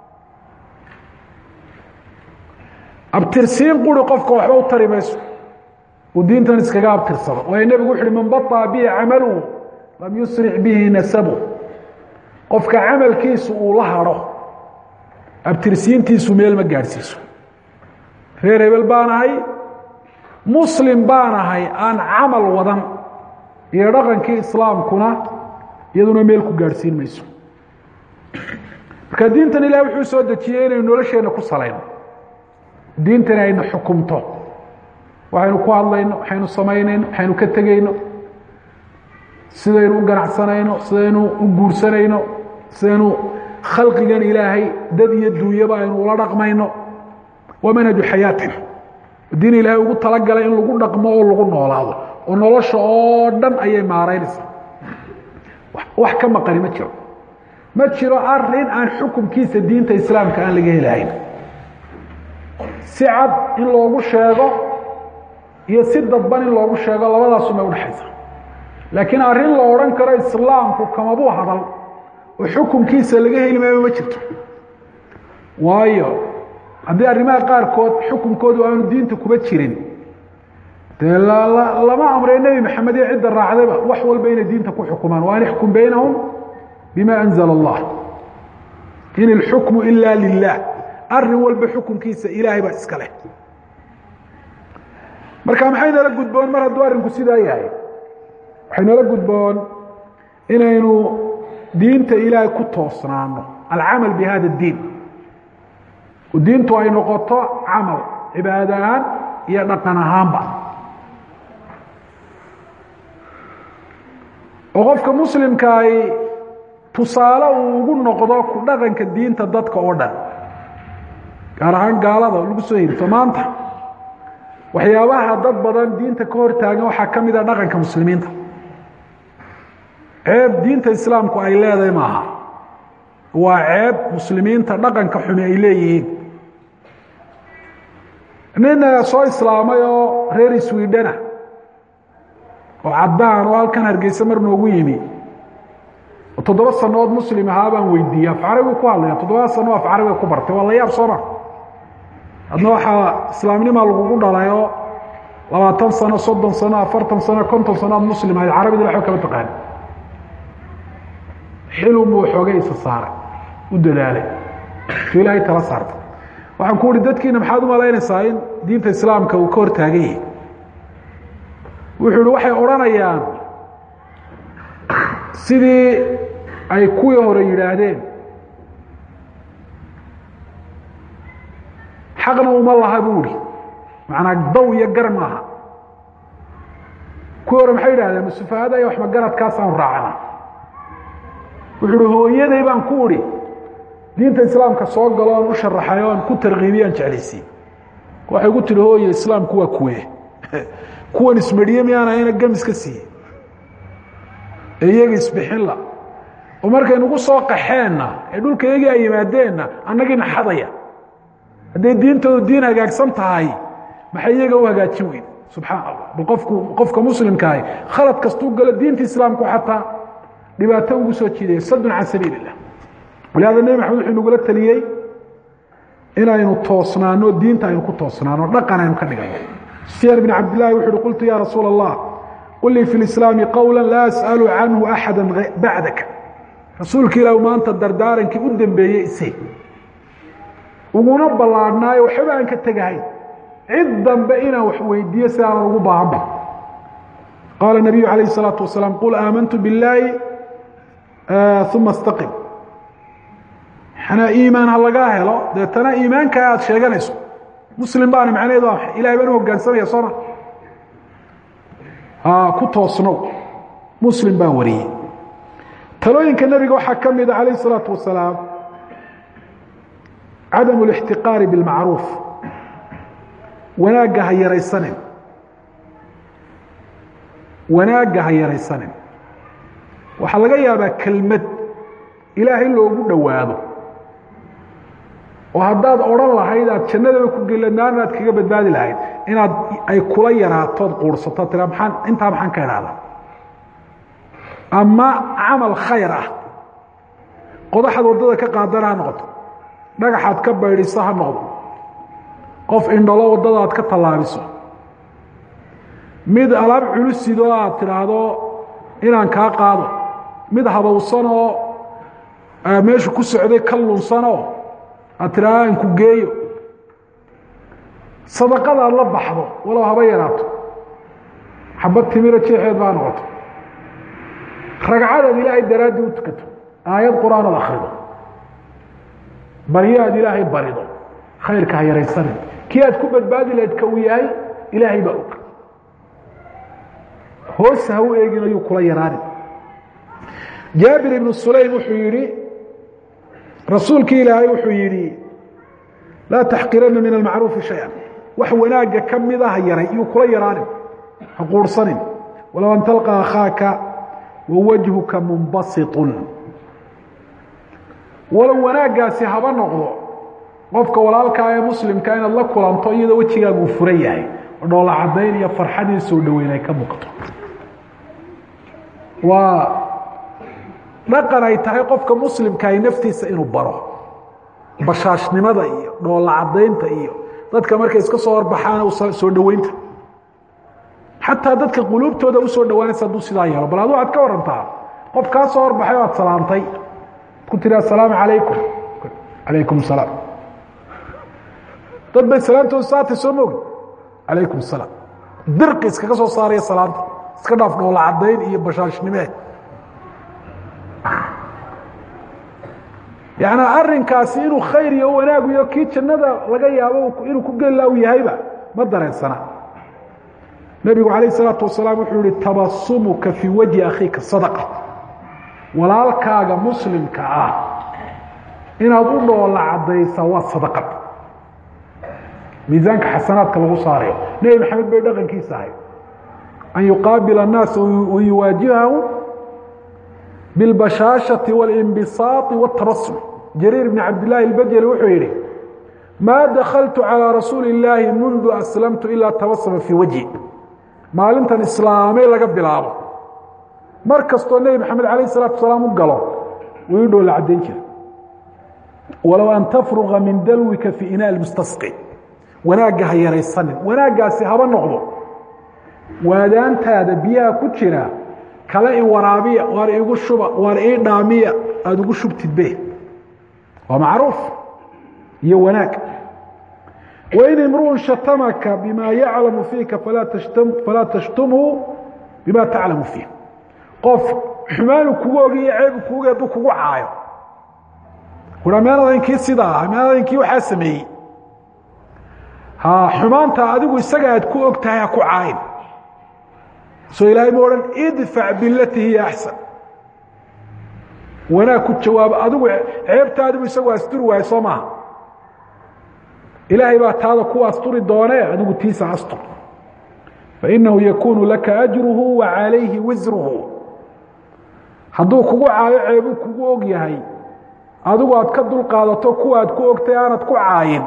abtirsiin quri qofka waxba u tari mayso uu diintan iskaga abtirsado waayo nebigu wuxu uhi man baطa bihi camaluhu lam yusric bihi nasabu qofka camalkiisu uu la hadho abtirsiintiisu meel ma gaadhsiiso reer hebel baan ahay muslim baan ahay aan camal wadan iyo dhaqankii islaamkuna iyaduna meel ku gaadhsiin mayso marka diintan ilahi wuxuu soo dejiyey inaynu nolosheenna ku salayno diintani ayna xukumto waxaynu ku hadlayno waxaynu samaynayno waxaynu ka tegayno sidaynu u ganacsanayno sidaynu u guursanayno sidaynu khalqigan ilaahay dad iyo duunyaba aynu ula dhaqmayno waa manhaju xayaatin diin ilaahay ugu talagalay in lagu dhaqmo oo lagu noolaado oo nolosha oo dhan ayay maaraynaysaa wax ka maqani ma jiro ma jiro arin aan xukumkiisa diinta islaamka aan laga helahayn si cad in loogu sheego iyo si dadban in loogu sheego labadaasumay udhexaysa laakiin arrin la odhan karo islaamku kamabuu hadal oo xukumkiisa laga heli maayo ma jirto waayo haddii arrimaha qaarkood xukumkoodu aanu diinta kuba jirin dee lama amray nebi maxamed iyo cidda raacdayba wax walba inay diinta ku xukumaan wa an ixkum baynahum bima anzala allah in ilxukmu ila lilah arin walba xukunkiisa ilaahay baa iska leh marka maxay nala gudboon mar hadduu arrinku sidaa yahay waxay nala gudboon inaynu diinta ilaahay ku toosnaano alcamal bi hada اdiin diintu ay noqoto camal cibaad ahaan iyo dhaqan ahaanba oo qofka muslimkaay tusaale uu ugu noqdo ku dhaqanka diinta dadka oo dhan gaar ahaan gaalada lagu soo hirto maanta waxyaabaha dad badan diinta ka hor taagan waxaa ka mid a dhaqanka muslimiinta ceeb diinta islaamku ay leedahay maaha waa ceeb muslimiinta dhaqanka xumi ay leeyihiin nin soo islaamay oo reer swidhana oo caddaan oo halkan hargeysa mar noogu yimi oo toddoba sanood muslim ahaa baan weydiiyey af carabigu ku hadlaya toddobada sano af carabiga ku bartay waa la yaab sooma adna waxaa islaamnima lagugu dhalay oo labaatan sano soddon sano afartan sano konton sano aad muslim ahayd carabida waxba kama taqaani xilun buu xoogay isa saaray u dadaalay tu ilaahay tala saartay waxaan ku uhi dadkiina maxaad u malaynaysaa in diinta islaamka uu ka hor taagan yahay wuxuu ihi waxay odhanayaan sidii ay kuwii hore yidhaahdeen xaqna uma laha buu ihi macnaa daw iyo gar maaha kuwii hore maxay yidhahdeen masufahada iyo waxmagaradkaasaanu raacana wuxuu uhi hooyaday baan ku idhi diinta islaamka soo galo oon u sharaxay oon ku tarkiibiyaan jeclaysiin waxay gu tihi hooye islaamku waa kuwe kuwan ismedhiye miyaan ahayna gamiska siiye ee iyaga isbixinla oo markay nagu soo qaxeenna ee dhulka iyagii ay yimaadeenna annagiina xadaya hadday diintoodu diin hagaagsan tahay maxay iyaga u hagaajin weyn subxaan allah bal qofku qofka muslimkaahi khalad kastuu galo diinta islaamku xataa dhibaato ugu soo jiidaya sadun can sabiil illah walihaada nebi maxamed wuxuu nagula teliyey inaynu toosnaano diinta aynu ku toosnaano dhaqan aynu ka dhigano sufyaan bn cabdillahi wuxu uhi qultu ya rasuul allah qul lii fi lislaami qowla laa as'alu canhu axada bacdaka rasuulka ilah maanta dardaarankii u dambeeyey ise uguna ballaadhnaayo waxba aan ka tegahayn cid dambe inaan wax weydiiyo si aanan ugu baahanba qaala nabiyu calayh الsalaatu wasalaam qul aamantu biاllaahi uma اstaqim xanaa iimaan ha lagaa helo deetana iimaankaa aad sheeganayso muslim baana macnaheedu waa maxay ilahay baan u hoggaansamaya sooma ku toosnow muslim baan wariyey talooyinka nebiga waxaa ka mida calayh الsalaatu wasalaam cadamu اlاxtiqaari biاlmacruuf wanaagga ha yaraysanin wanaagga ha yaraysanin waxaa laga yaabaa kelmad ilaahay loogu dhowaado oo haddaad odhan lahayd aad jannadaba ku gelanaan aad kaga badbaadi lahayd inaad ay kula yaraatood quursato tira maxaan intaa maxaan ka idhahdaa ama camal khayr ah qodaxaad waddada ka qaadana ha noqoto dhagaxaad ka baydhiso ha noqdo qof indhalo waddada aad ka tallaabiso mid alaab culusidoo aad tidhaahdo inaan kaa qaado mid habowsanoo meeshu ku socday ka lunsanoo aad tidhaahdo aan ku geeyo sadaqadaad la baxdo walow haba yaraato xabad timiro jeexeed baa noqoto ragcadaad ilaahay daraaddii u tukato aayad qur-aanood akhrido baryo aad ilaahay barido khayrka ha yaraysanin kii aad ku badbaadi lahayd ka uu yahay ilaahay baa og hoos ha u eegin ayuu kula yaraanin jaabir ibnu sulaym wuxuu yihi rasuulkii ilaahay wuxuu yidhi laa taxqirana min almacruufi shaya wax wanaagga ka mida ha yaray iyuu kula yaraanin ha quurhsanin walow an talqa akhaaka wawajhuka munbasitun walow wanaaggaasi haba noqdo qofka walaalkaa ee muslimka inaad la kulanto iyadoo wejigaagu uu furan yahay oo dhoola caddayn iyo farxadii soo dhoweyn ay ka muuqato waa dhaqan ay tahay qofka muslimkaay naftiisa inuu baro bashaashnimada iyo dhoola caddaynta iyo dadka markay iska soo horbaxaan soo dhoweynta xataa dadka quluubtooda usoo dhowaanaysa hadduu sidaa yeelo bal adu waxaad ka warantaa qof kaa soo horbaxay o aad salaamtay ku tiri assalaamu calaykum calaykum salaam dad bay salaamtooda saatay soo moogi calaykum salaam dirqi iskaga soo saaraya salaamta iska dhaaf dhoola caddayn iyo bashaashnimee yani arinkaasi inuu khayr iyo wanaagu iyo kii jannada laga yaabo inuu ku geli u yahayba ma dareensana nebigu calayh isalaatu wasalaam wuxuu yihi tabasumuka fii wajhi akhiika sadaqa walaalkaaga muslimka ah inaad u dhoola caddaysaa waa sadaqad miisaanka xasanaadka lagu saarayo nebi maxamed bay dhaqankiisa ahay an yuqaabila الnaasa wayuwaajihahu biاlbashaashati wاlinbisaaطi wاtabasum jariir bn cabdillaahi اlbajeli wuxuu yihi maa dakaltu calىa rasuuli اllaahi mundu aslamtu ilaa tabasama fii wajhi maalintan islaamay laga bilaabo mar kastoo nebi maxamed alayh الsalatu wasalaam u galo wuu i dhoola caddayn jira walow an tafruga min dalwika fii inaa mustasqi wanaagga ha yaraysanin wanaaggaasi haba noqdo waadaantaada biyaha ku jira kale i waraabiya waar igu shuba waar ii dhaamiya aada ugu shubtidbe waa macruuf iyo wanaag wain imruun shatamaka bima yaclamu fiika falaa tashtumhu bima taclamu fiih qof xumaanu kugu ogiyo ceebu kugu hadduu kugu caayo ua meenadankii sidaa ah meenadankii waxaa sameeyey ha xumaanta adigu isaga aad ku og tahay ha ku caayin soo ilaahay ma odhan idfac bilati hiya axsan wanaag ku jawaabo adigu ceebta adigu isagu asturi waayo soo maaha ilaahay baa taada ku asturi doonee adigu tiisa astur fainahu yakunu laka ajruhu wa calayhi wisruhu hadduu kugu caayo ceebuu kugu og yahay adigu aad ka dulqaadato kuwa aad ku ogtay aanad ku caayin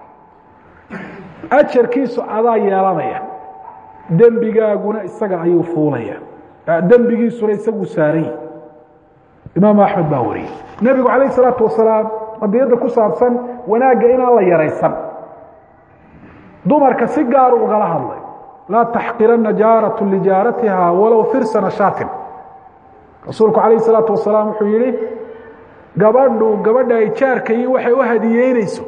ajarkiisu adaa yeelanaya dembigaaguna isaga ayuu fuulaya dembigiisuna isaguu saarany imaam axmed baa wariyey nebigu calayh isalaatu wasalaam qadiyadda ku saabsan wanaagga inaan la yaraysan dumarka si gaaru ugala hadlay laa taxqirana jaaratu lijaaratiha walow firsana shaatin rasuulku calayh isalaatu wasalaam wuxuu yihi gabadhu gabadha ay jaarkayi waxay u hadiyeynayso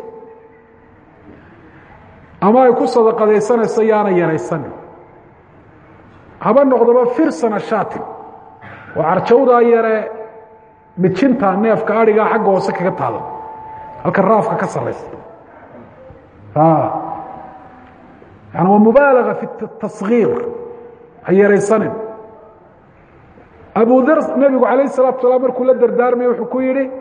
ama ay ku sadaqadaysanayso yaana yaraysanin haba noqdoba firsana shaatin oo carjawdaa yare mijinta neefka adhigaa xagga hoose kaga taada halka raafka ka saraysa yani waa mubaalaga fi taصgiir ha yaraysanin abu dar nebigu calayh الsalatu salaam markuu la dardaarmaya wuxuu ku yihi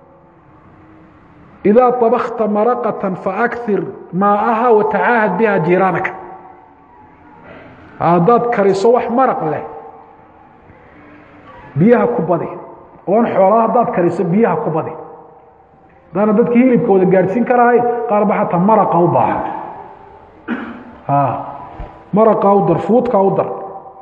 إidaa طabakta maraqaة faأkir maa'aha watacaahad biha jiiraanaka haddaad kariso wax maraq leh biyaha ku badi oon xoolaa haddaad kariso biyaha ku badi haddaana dadkii hilibkooda gaadhsiin karahay qaar ba xataa maraqa u baahan maraqa u dar fuudka u dar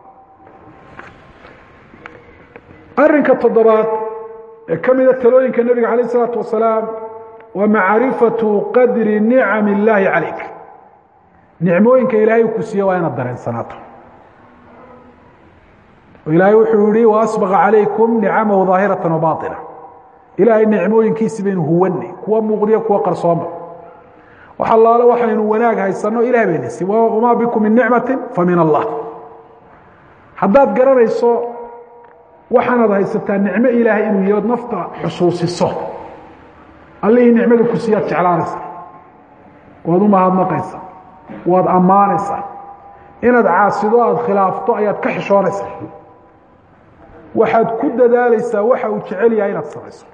arinka toddobaad ee ka mida talooyinka nebiga calayh isalaatu wasalaam waa macrifatu qadri nicam illaahi calayk nicmooyinka ilaahay uu ku siiye waa inaad dareensanaato ilaahay wuxuu yihi waasbaqa calaykum nicamahu daahirata wabaطina ilaahay nicmooyinkiisi baynu huwanay kuwa muuqdiyo kuwa qarsooma wax allaale waxaynu wanaag haysano ilahay bayna sii wamaa bikum min nicmati famin allah haddaad garanayso waxaanaad haysataa nicmo ilaahay inuu yahi od nafta xusuusiso allihii nicmada ku siiyaad jeclaanaysa waad u mahadnaqaysa waad ammaanaysaa inaad caasido aada khilaafto ayaad ka xishoonaysaa waxaad ku dadaalaysaa waxa uu jecel yahay inaad samayso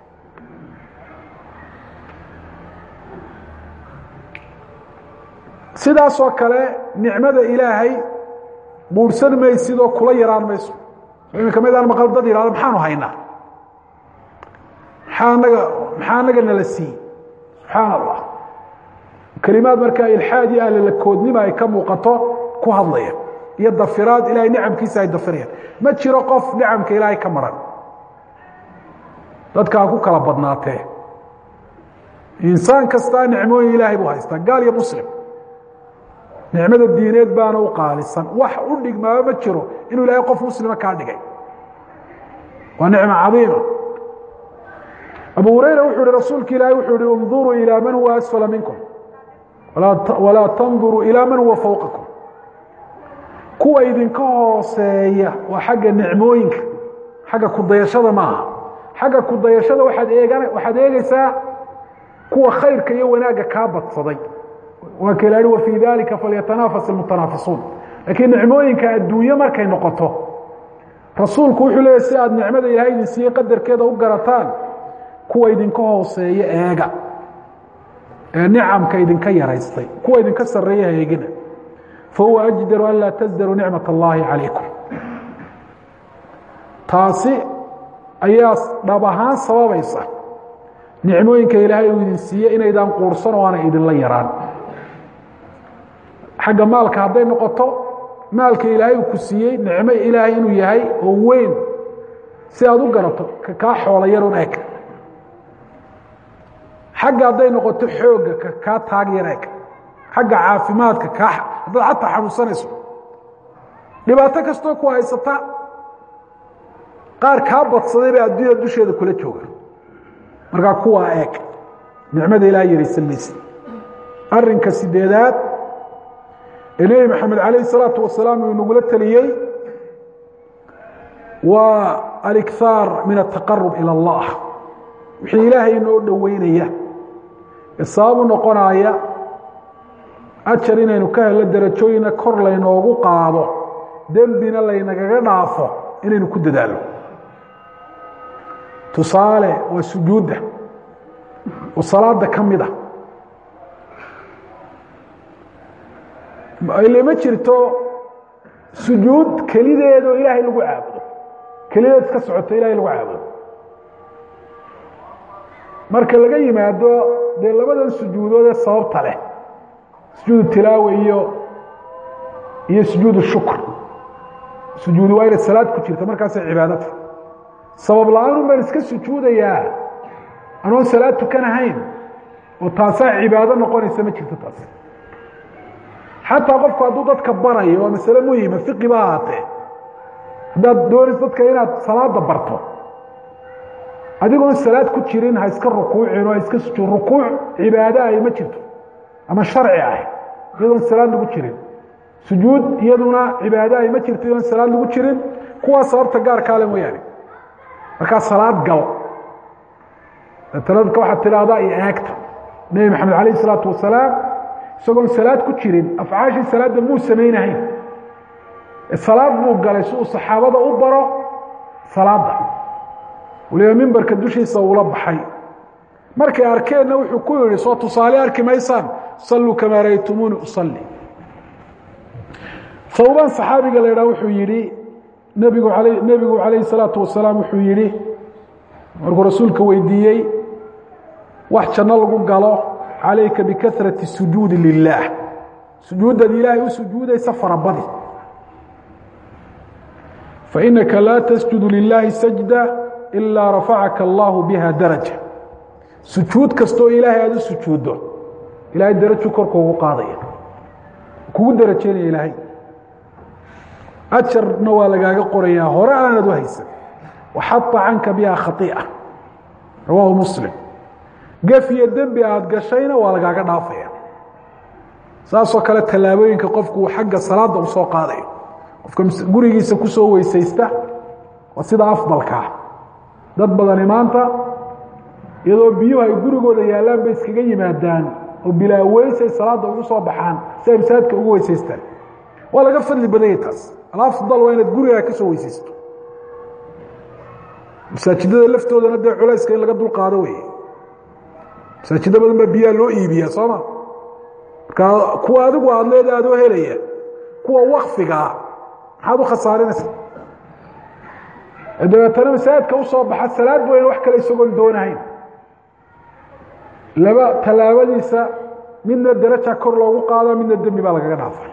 sidaasoo kale nicmada ilaahay buurhsan maysidoo kula yaraan mayso iminka midaan maqal dad yihahdo maxaanu haynaa maxaa naga maxaa anaga nala siiyey subxaana allah kelimaad markaa ilxaad iyo ahlalakoodnima ay ka muuqato ku hadlaya iyo dafiraad ilahay nicamkiisa ay dafirayaan ma jiro qof nicamka ilaahay ka maran dadka ha ku kala badnaatee insaan kastaa nicmooyin ilaahay buu haystaa gaal iyo muslim nicmada diineed baana u qaalisan wax u dhigmaaba ma jiro inuu ilaahay qof muslima kaa dhigay waa nicmo cadiima abu hurayra wuxuu ihi rasuulka ilaahay wuxuu ihi اnduruu ilىa man huwa asfala minkum walaa tanduruu ilىa man huwa fowqakum kuwa idinka hooseeya waa xagga nicmooyinka xagga kudayashada maaha xagga kudayashada waaad eegan waxaad eegeysaa kuwa khayrka iyo wanaagga kaa badsaday waa ka ilahi wafii dalika falyatanaafas اlmutanaafisuun laakiin nicmooyinka adduunye markay noqoto rasuulku wuxuu leeyahy si aad nicmada ilahay idin siiyey qadarkeeda u garataan kuwa idinka hooseeya eega ee nicamka idinka yaraystay kuwa idinka sareeya eegina fahuwa ajdaru an laa tasdaruu nicmat اllahi calaykum taasi ayaa dhab ahaan sababaysa nicmooyinka ilaahay uu idin siiye inaydaan quursan oo aanay idinla yaraan xagga maalka hadday noqoto maalka ilaahay uu ku siiyey nicmo ilaahay inuu yahay oo weyn si aad u garato kaa xoola yarun eg xagga hadday noqoto xoogga ka kaa taag yar eg xagga caafimaadka kaa haddaad xataa xanuunsanayso dhibaato kastoo ku haysata qaar kaa badsaday baa adduunya dusheeda kula jooga markaa kuwaa eeg nicmada ilaah yaraysan maysa arinka sideedaad ee nebi maxamed calayh salaatu wasalaam uu nagula teliyey waa alikhaar min ataqarub ilى اllah wixii ilaahay inoo dhoweynaya ee sababu noqonaya ajar inaynu ka helo darajooyina kor laynoogu qaado dembina laynagaga dhaafo inaynu ku dadaalo tusaale waa sujuudda oo salaada ka mid a ile ma jirto sujuud kelideedoo ilaahay lagu caabudo kelideed iska socoto ilahay lagu caabudo marka laga yimaado dee labadan sujuudood ee sababta leh sujuudu tilaawa iyo iyo sujuudu shukr sujuudi waa inay salaad ku jirta markaasay cibaadata sabab la-aan baan iska sujuudayaa anoon salaad tukan ahayn oo taasaa cibaado noqonaysa ma jirto taas xataa qofku hadduu dadka barayo waa masale muhima fiqi ba ahaatee haddaad doonis dadka inaad salaada barto adigoon salaad ku jirin ha iska rukuucin oo ha iska sujuud rukuuc cibaado ahi ma jirto ama sharci ah iyadoon salaad lagu jirin sujuud iyaduna cibaado ahi ma jirto iyadoon salaad lagu jirin kuwaa sababta gaarkaale mooyaane markaa salaad gal datanadka waxaad tidhaahdaa iyo eegta nebi maxamed calayh isalaatu wasalaam isagoon salaad ku jirin afcaashii salaadda muu samaynahayn salaad buu galay si uu saxaabada u baro salaada waliba mimbarka dushiisa uula baxay markay arkeenna wuxuu ku yihi soo tusaale arki maysaan salluu kamaa raytumuuni usalli hawban saxaabiga la idhaha wuxuu yihi nebigu a nebigu calayhi salaatu wasalaam wuxuu yihi markuu rasuulka weydiiyey wax janno lagu galo calayka bikahrati sujuudi lilaah sujuuddaad ilaahay u sujuudaysa farabadi fainaka laa tasjudu lilaahi sajda ilaa rafacaka allahu biha daraja sujuud kastoo ilaahay aada u sujuuddo ilaahay daraju korka ugu qaadaya kugu darajeynaya ilaahay ajarna waa lagaaga qorayaa hore aanad u haysan waxaa canka biha khaii'a rawaahu muslim gef iyo dembi aada gashayna waa lagaaga dhaafaya saasoo kale tallaabooyinka qofku uu xagga salaada u soo qaadayo qofka gurigiisa kusoo weysaysta waa sida afdalkaa dad badani maanta iyadoo biyuhu ay gurigooda yaallaan bay iskaga yimaadaan oo bilaa weysay salaada ugu soo baxaan si ay masaajidka ugu weysaystaan waa laga fadli badanyay taas alafdal waa inaad gurigaa ka soo weysaysto masaajidada laftoodana dee culayska in laga dulqaado wey masaajiddo badan baa biyaha loo iibiyaa sooma markaa kuwa adigu aada leeda adoo helaya kuwa wakfigaa maxaad u khasaarinaysa dabeetana masaajidka usoo baxa salaad weyne wax kale isagoon doonahayn laba tallaabadiisa midna daraja kor loogu qaado midna dembi baa lagaga dhaafa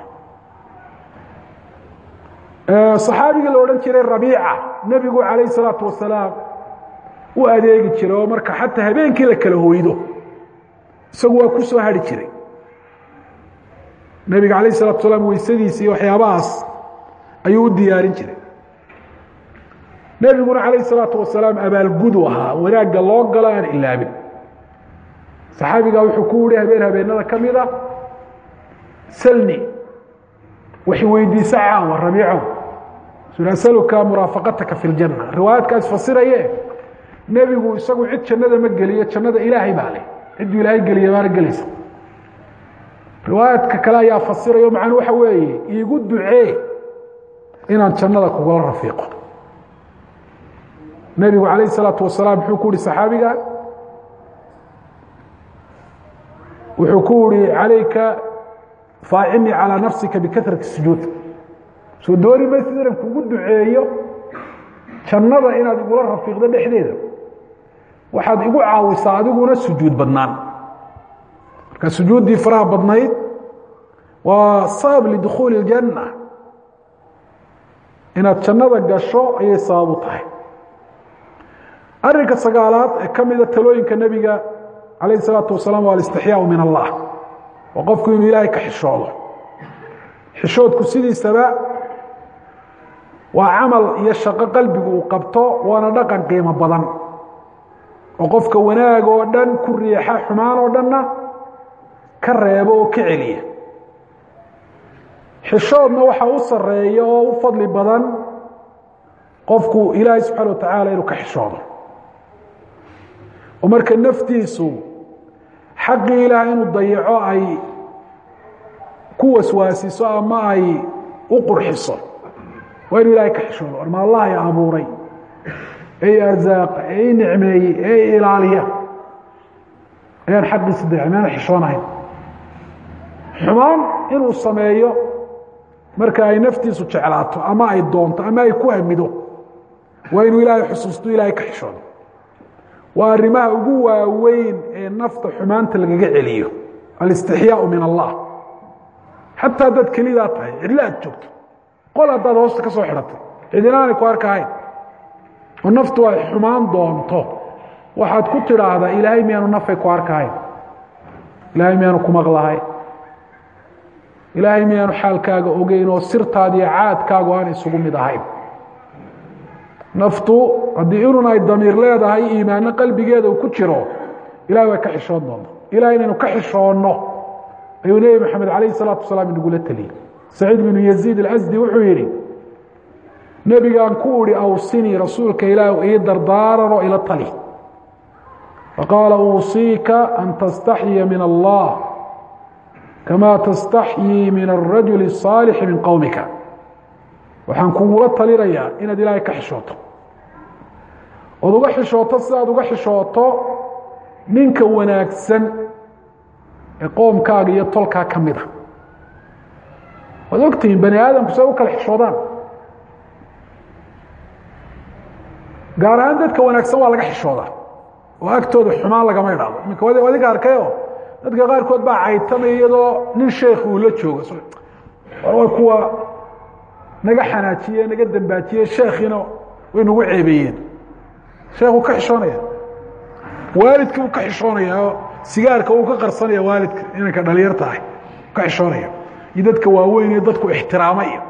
صaxaabigii la odhan jiray rabiica nebigu calayh الsalaatu wasalaam u adeegi jiray oo marka xataa habeenkii la kala hoydo isagu waa ku soo hari jiray nebiga alayh الsalatu salaam weysadiisi iyo waxyaabahaas ayuu u diyaarin jiray nebiguna calayh الsalaatu wasalaam abaalgudu ahaa wanaagga loo galo aan ilaabin saxaabigaa wuxuu ku yihi habeen habeenada ka mida salni wax weydiisa caawa rabiicow asaluka muraafaqataka fi ljanna riwaayaadkaas fasiraye nebigu isagu cid jannada ma geliyo jannada ilaahay baa leh cidduu ilaahay geliya baana gelaysa riwaayaadka kale ayaa fasirayo macnuu waxa weeye iigu ducee inaan jannada kugula rafiiqo nebigu calayh isalaatu wasalaam muxuu ku yihi saxaabiga wuxuu ku yihi calayka faacimii calىa nafsika bikahrati sujuud soo dooni maysid inan kugu duceeyo jannada inaad igula rafiiqdo dhexdeeda waxaad igu caawisaa adiguna sujuud badnaan marka sujuuddii faraha badnayd waa sabab lidukhuuli اljanna inaad jannada gasho ayay sabab u tahay arinka sagaalaad ee ka mida talooyinka nebiga calayh الsalaatu wasalaam waa alistixyaau min allah waa qofku inuu ilaahay ka xishoodo xishoodku sidiisaba waa camal iyo shaqo qalbigu uu qabto waana dhaqan qiimo badan oo qofka wanaag oo dhan ku riixa xumaan oo dhanna ka reebo oo ka celiya xishoodna waxaa u sareeya oo u fadli badan qofku ilaahay subxaana wa tacaala inuu ka xishoodo oo marka naftiisu xaqii ilaahay inuu dayaco ay ku waswaasiso ama ay u qurxiso waa inuu ilaahay ka xishoodo orma allah i abuuray ee i arsaaqa ee i nicmeeyey ee i ilaaliya ayaan xaqiisa dayacay maana xishoonahayn xumaan inuu sameeyo marka ay naftiisu jeclaato ama ay doonto ama ay ku hamido waa inuu ilaahay xusuusto ilaahay ka xishoodo waa arrimaha ugu waaweyn ee nafta xumaanta lagaga celiyo alistixyaau min allah xataa haddaad kelidaa tahay cidlo aad joogto qol haddaad hoosta ka soo xidhatay cidinaanay ku arkahayn oo naftu ay xumaan doonto waxaad ku tidhaahdaa ilaahay miyaanu nafay ku arkahayn ilaahay miyaanu ku maqlahayn ilaahay miyaanu xaalkaaga ogeyn oo sirtaada iyo caadkaagu aan isugu mid ahayn naftu haddii inun ay damiir leedahay iimaano qalbigeeda uu ku jiro ilahay way ka xishoon doonta ilahay inaynu ka xishoonno ayuu nebi maxamed calayh salaatu wasalaam inagula teliyey saciid binu yaziid alasdi wuxuu yidhi nebigaan ku idhi awsinii rasuulka ilaah ii dardaaranoo ila tali faqaala uusiika an tastaxyiya min allah kamaa tastaxyii min arajuli الصaalixi min qowmika waxaan kugula talinayaa inaad ilaahay ka xishooto ood uga xishooto sidaad uga xishooto ninka wanaagsan ee qoomkaaga iyo tolkaa ka mid a waad ogtihiin bani aadamku say u kala xishoodaan gaar ahaan dadka wanaagsan waa laga xishoodaa oo agtooda xumaan lagama idhaado iminka adiga arkayo dadka qaarkood baa caytamaya iyadoo nin sheekh uu la joogo war way kuwa naga xanaajiye naga dambaajiye sheekhiina way nagu ceebeeyeen sheekhu ka xishoonaya waalidkii uu ka xishoonaya oo sigaarka uu ka qarsanaya waalidka inanka dhalinyarta ah ka xishoonaya iyo dadka waaweyn iyo dadku ixtiraamaya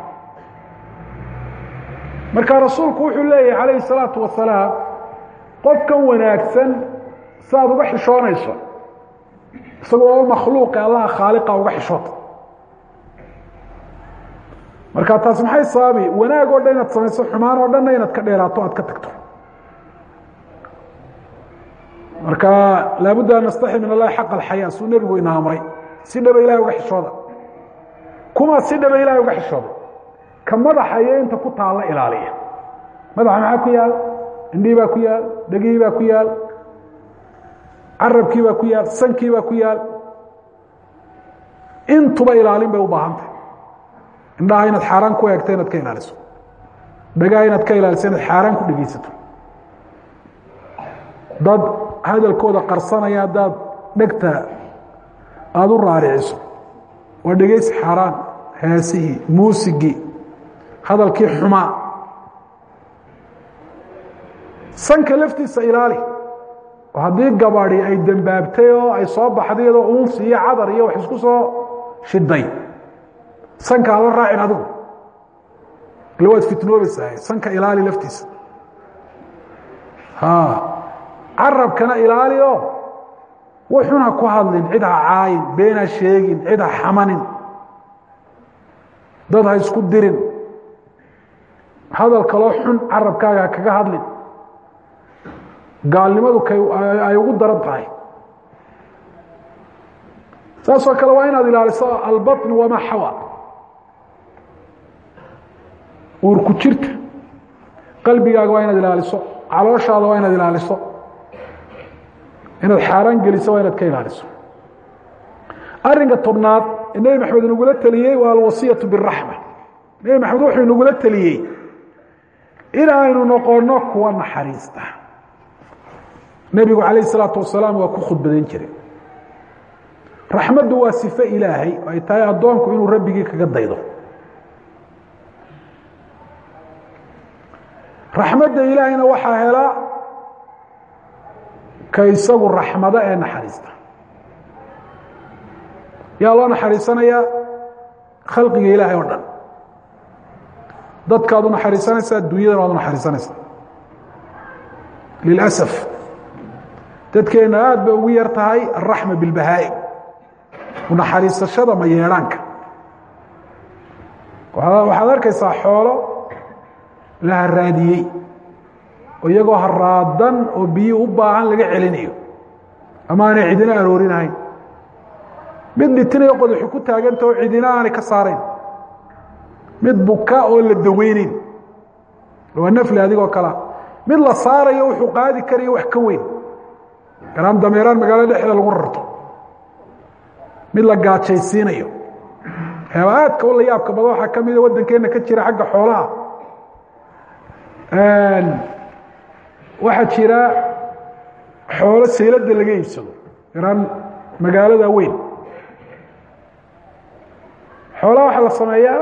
marka rasuulku wuxuu leeyahay calayhi الsalaatu wasalaam qofkan wanaagsan saaad uga xishoonayso isagoo makhluuqe allaha khaaliqa uga xishoota marka taas maxay sababi wanaag oo dhan inaad samayso xumaan oo dhanna inaad ka dheeraato aad ka tagto marka laabudda an nastaxi min allahi xaq alxayaa suu nebigu ina amray si dhaba ilahay uga xishooda kuma si dhaba ilahay uga xishooda ka madaxa iyo inta ku taalla ilaaliya madaxa maxaa ku yaal indhihii baa ku yaal dhegihii baa ku yaal carabkii baa ku yaal sankii baa ku yaal intuba ilaalin bay u baahan tahay indhaha inaad xaaraan ku eegto inaad ka ilaaliso dhagaha inaad ka ilaaliso inaad xaaraan ku dhegeysato dad hadalkooda qarsanaya haddaad dhegta aada u raariciso waa dhegeysi xaaraan heesihii muusigii hadalkii xumaa sanka laftiisa ilaali oo haddii gabadi ay dembaabtay oo ay soo baxday iyadoo uunsi iyo cadar iyo wax isku soo shiday sanka ala raacin adigu ila waad fitnoobaysaa sanka ilaali laftiisa carabkana ilaali oo wuxun ha ku hadlin cid ha caayin been ha sheegin cid ha xamanin dad ha isku dirin hadal kaloo xun carabkaaga ha kaga hadlin gaalnimadu ay ugu daran tahay saasoo kale waa inaad ilaaliso albaطn wamaa xawa uurku jirta qalbigaaga waa inaad ilaaliso calooshaada waa inaad ilaaliso inaad xaaraan geliso waa inaad ka ilaaliso arinka tobnaad ee nebi maxamed inagula teliyey waa alwasiyaةu bالraxma nebi maxamed wuxuu inagula teliyey in aynu noqono kuwa naxariista nebigu calayh الsalaaةu wasalaam waa ku khudbadayn jiray raxmaddu waa sifo ilaahay ay tahay addoonku inuu rabbigii kaga daydo raxmadda ilaahayna waxaa hela ka isagu raxmado ee naxariista yaa loo naxariisanayaa khalqiga ilaahay oo dhan dadkaad u naxariisanaysaa dunyadana waad u naxariisanaysaa lilasaf dadkeenna aada bay ugu yar tahay alraxma bilbahaa'im unaxariisashada mayeedhaanka waxaad arkaysaa xoolo la haraadiyey oo iyagoo haraadan oo biyi u baahan laga celinayo ama aanay cidina aroorinahayn mid dhitinayo qodaxu ku taaganta oo cidina aanay ka saarayn mid buka oo la daweyneyn waa nafli adigoo kalea mid la saarayo wuxuu qaadi karayo wax ka weyn garaan dameeraan magaalada dhexda lagu rarto mid la gaajaysiinayo waxyaaba aadka u la yaabka badan waxaa ka mida waddankeenna ka jira xagga xoolaha waxaa jira xoolo sayladda laga iibsado garaan magaalada weyn xoolaha waxaa la sameeyaa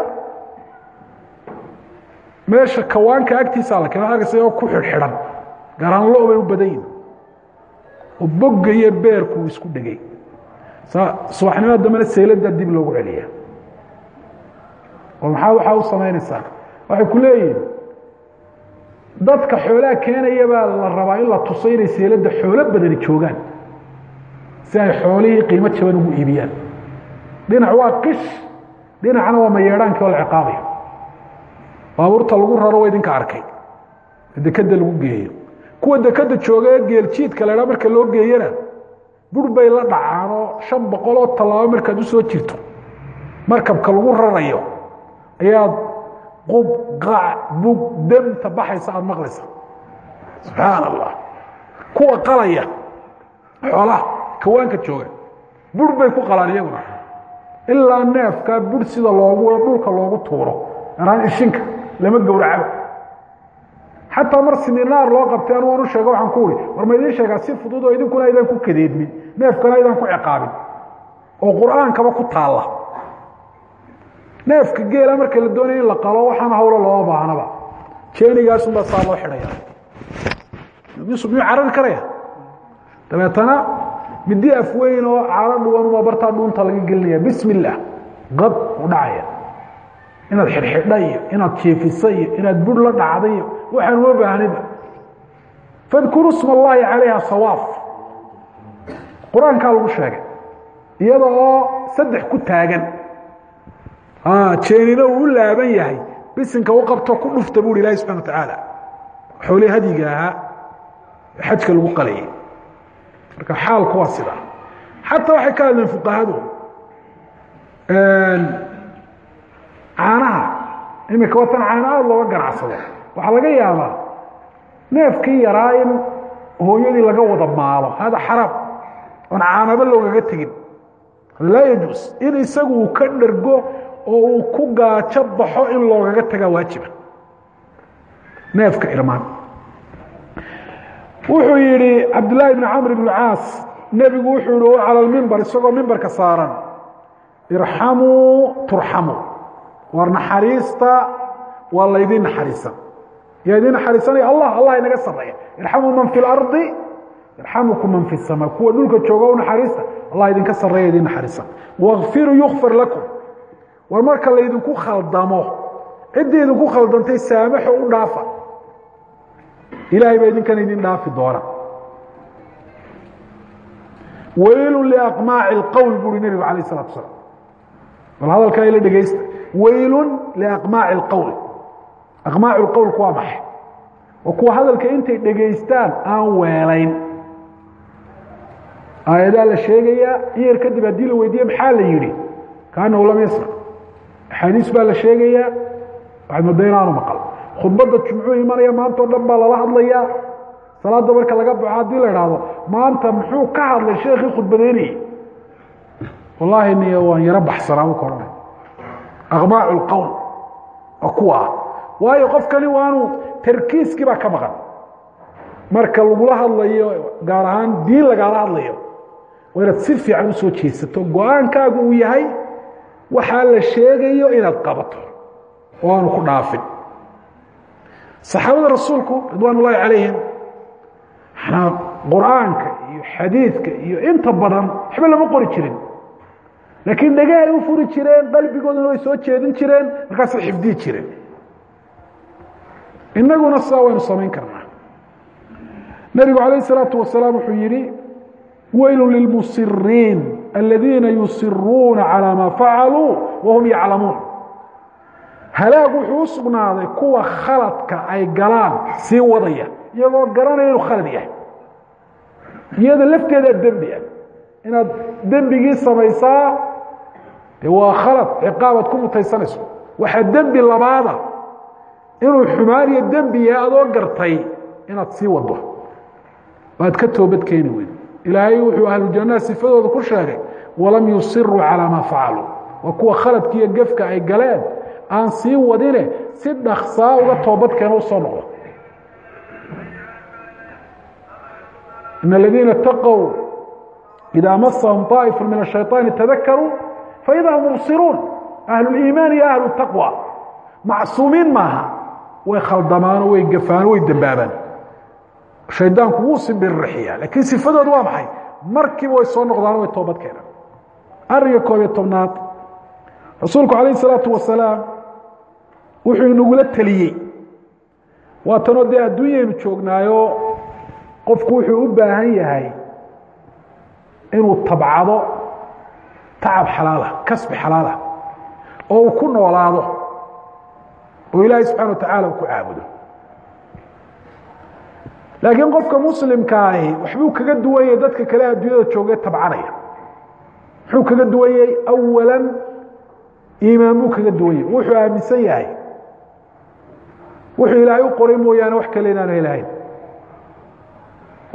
meesha kawaanka agtiisaa la keena arkaysa oo ku xidhxidhan garaan lo bay u badan yihin oo bogga iyo beerku uu isku dhegay subaxnimada dambena sayladda dib loogu celiya oo maxaa waxaa u samaynaysaa waxay ku leeyihin dadka xoolaha keenaya baa la rabaa in la tuso inay sayladda xoolo badani joogaan si ay xoolihii qiimo jaban ugu iibiyaan dhinac waa qish dhinacna waa mayeedhaankii oo la ciqaabayo baabuurta lagu raro waa idinka arkay dekeda lagu geeyo kuwa dekeda jooga ee geeljiidka la dhaa marka loo geeyana bur bay la dhacaan oo shan boqol oo tallaabo markaad usoo jirto markabka lagu rarayo ayaad qub qaac bug demta baxaysa aada maqlaysa subxaan allah kuwa qalaya xoolaha kawaanka jooga bur bay ku qalaan iyaguna ilaa neefkaa bur sida loogu dhulka loogu tuuro araan ishinka lama gowracaba xataa mar siminaar loo qabtay anu anu sheego waxaan ku uri war ma idiin sheegaa si fudud oo idinkuna aydan ku kadeedmin neefkana aydan ku ciqaabin oo qur-aankaba ku taalla neefka geela marka la doonaya in la qalo waxaana hawlo looma baahnaba jeenigaasunbaa saa loo xidhaya miyuu carari karaya dabeetana midi afweyn oo caalo dhuwanuma bartaa dhuunta laga gelinaya bismi illaah qab u dhacaya inaad xidhxidha iyo inaad jeefisa iyo inaad bur la dhacda iyo waxaan uma baahnida fadkuru sma allahi calayha sawaaf qur-aankaa lagu sheegay iyada oo saddex ku taagan jeenina uu u laaban yahay bisinka u qabto ku dhufta buuhi ilahi subxana watacaala xoolihii hadyiga ahaa xajka lagu qalayay marka xaalku waa sidaa xataa waxay ka hadleen fuqahadu caanaha imika watan caana aada looga ganacsado waxaa laga yaabaa neefkii yaraa in hooyadii laga wada maalo hada xaraam oon caanaba loogaga tegin laa yajuus in isagu uu ka dhergo oo uu ku gaajo baxo in loogaga tagaa waajiba neefka irmaan wuxuu yidhi cabdillaahi bn camr bn caas nebigu wuxuu yihi cala lmimbar isagoo mimbarka saaran irxamuu turxamuu war naxariista waa laydin naxariisan yaa idin naxariisanaya allah allah inaga sareeya irxamuu man fi lardi irxamukum man fi samaa kuwa dhulka jooga u naxariista allah idinka sareeya idin naxariisan wakfiruu yukfar lakum war marka laydinku khaldamo ciddii idinku khaldantay saamaxo u dhaafa ilaahay baa idinkan idin dhaafi doona weylu liaqmaaci اlqowl buuri nebigu alayh الsalatu asalaam bal hadalkaa ila dhegeysta weylu liaqmaaci اlqowl aqmaacu lqowlku waa maxay waa kuwa hadalka intay dhegaystaan aan weelayn aayadaa la sheegayaa in yar kadib haddii la weydiiye maxaa la yidhi kaanahu lam yasmac axaadiis baa la sheegayaa waxaad mooda inaanu maqal khudbadda jumcuu imanaya maanta o dhan baa lala hadlayaa salaadda marka laga baxo haddii la idhaahdo maanta muxuu ka hadlay sheekii khudbadeynayey wallaahi niyo waan yaro baxsanaa ka odhanay aqmaacu lqowl waa kuwa ah waayo qofkani waanu tarkiiskii baa ka maqan marka lagula hadlayo gaar ahaan diin lagaala hadlayo waa inaad si fiican usoo jeesato go-aankaagu uu yahay waxaa la sheegayo inaad qabato oo aanu ku dhaafin saxaabada rasuulku ridwaan ullaahi calayhim manaa qur-aanka iyo xadiidka iyo inta badan waxba lama qori jirin laakiin dhagahay u furi jireen qalbigooduna way soo jeedin jireen markaasay xifdiyi jireen inaguna sidaa waynu samayn karnaa nebigu calayh الsalaatu wasalaam wuxuu yihi weylu lilmusiriin aladiina yusiruuna calى ma facaluu wahum yaclamuun halaag wuxuu u sugnaaday kuwa khaladka ay galaan sii wadaya iyagoo garanaya inuu khalad yahay iyada lafteedaa dembi ah inaad dembigii samaysaa de waa khalad ciqaabaad ku mutaysanayso waxaa dembi labaada inuu xumaan iyo dembi yahay adoo gartay inaad sii wado waad ka toobad keeni weyd ilaahay wuxuu ahlujannaha sifadooda ku sheegay walam yusiruu calaa maa facaluu waa kuwa khaladki iyo gefka ay galeen aan sii wadine si dhaksaa uga toobadkeena u soo noqdo in aladiina اtaqow idaa masahum طaa'ifu min الشhayطaani tadakaruu faida hum mubsiruun ahlu اliimaan iyo ahlu taqwa macsuumiin maaha way khaldamaano way gafaano way dembaabaan shaydaanku wuu simbirrixiya laakiin sifadoodu waa maxay markiiba way soo noqdaano way toobad keenaan ariga koob iyo tobnaad rasuulku calayh الsalaatu wasalaam wuxuu inagula teliyey waa tanoo dee adduunyaynu joognaayo qofku wuxuu u baahan yahay inuu tabcado tacab xalaalah kasbi xalaalah oo uu ku noolaado oo ilaahay subxana wa tacaala uu ku caabudo laakiin qofka muslimkaahi waxbuu kaga duwan yahay dadka kale adduunyada joogee tabcanaya muxuu kaga duwan yahay awalan iimaan buu kaga duwan yahay wuxuu aaminsan yahay wuxuu ilaahay u qoray mooyaane wax kale inaanu helahayn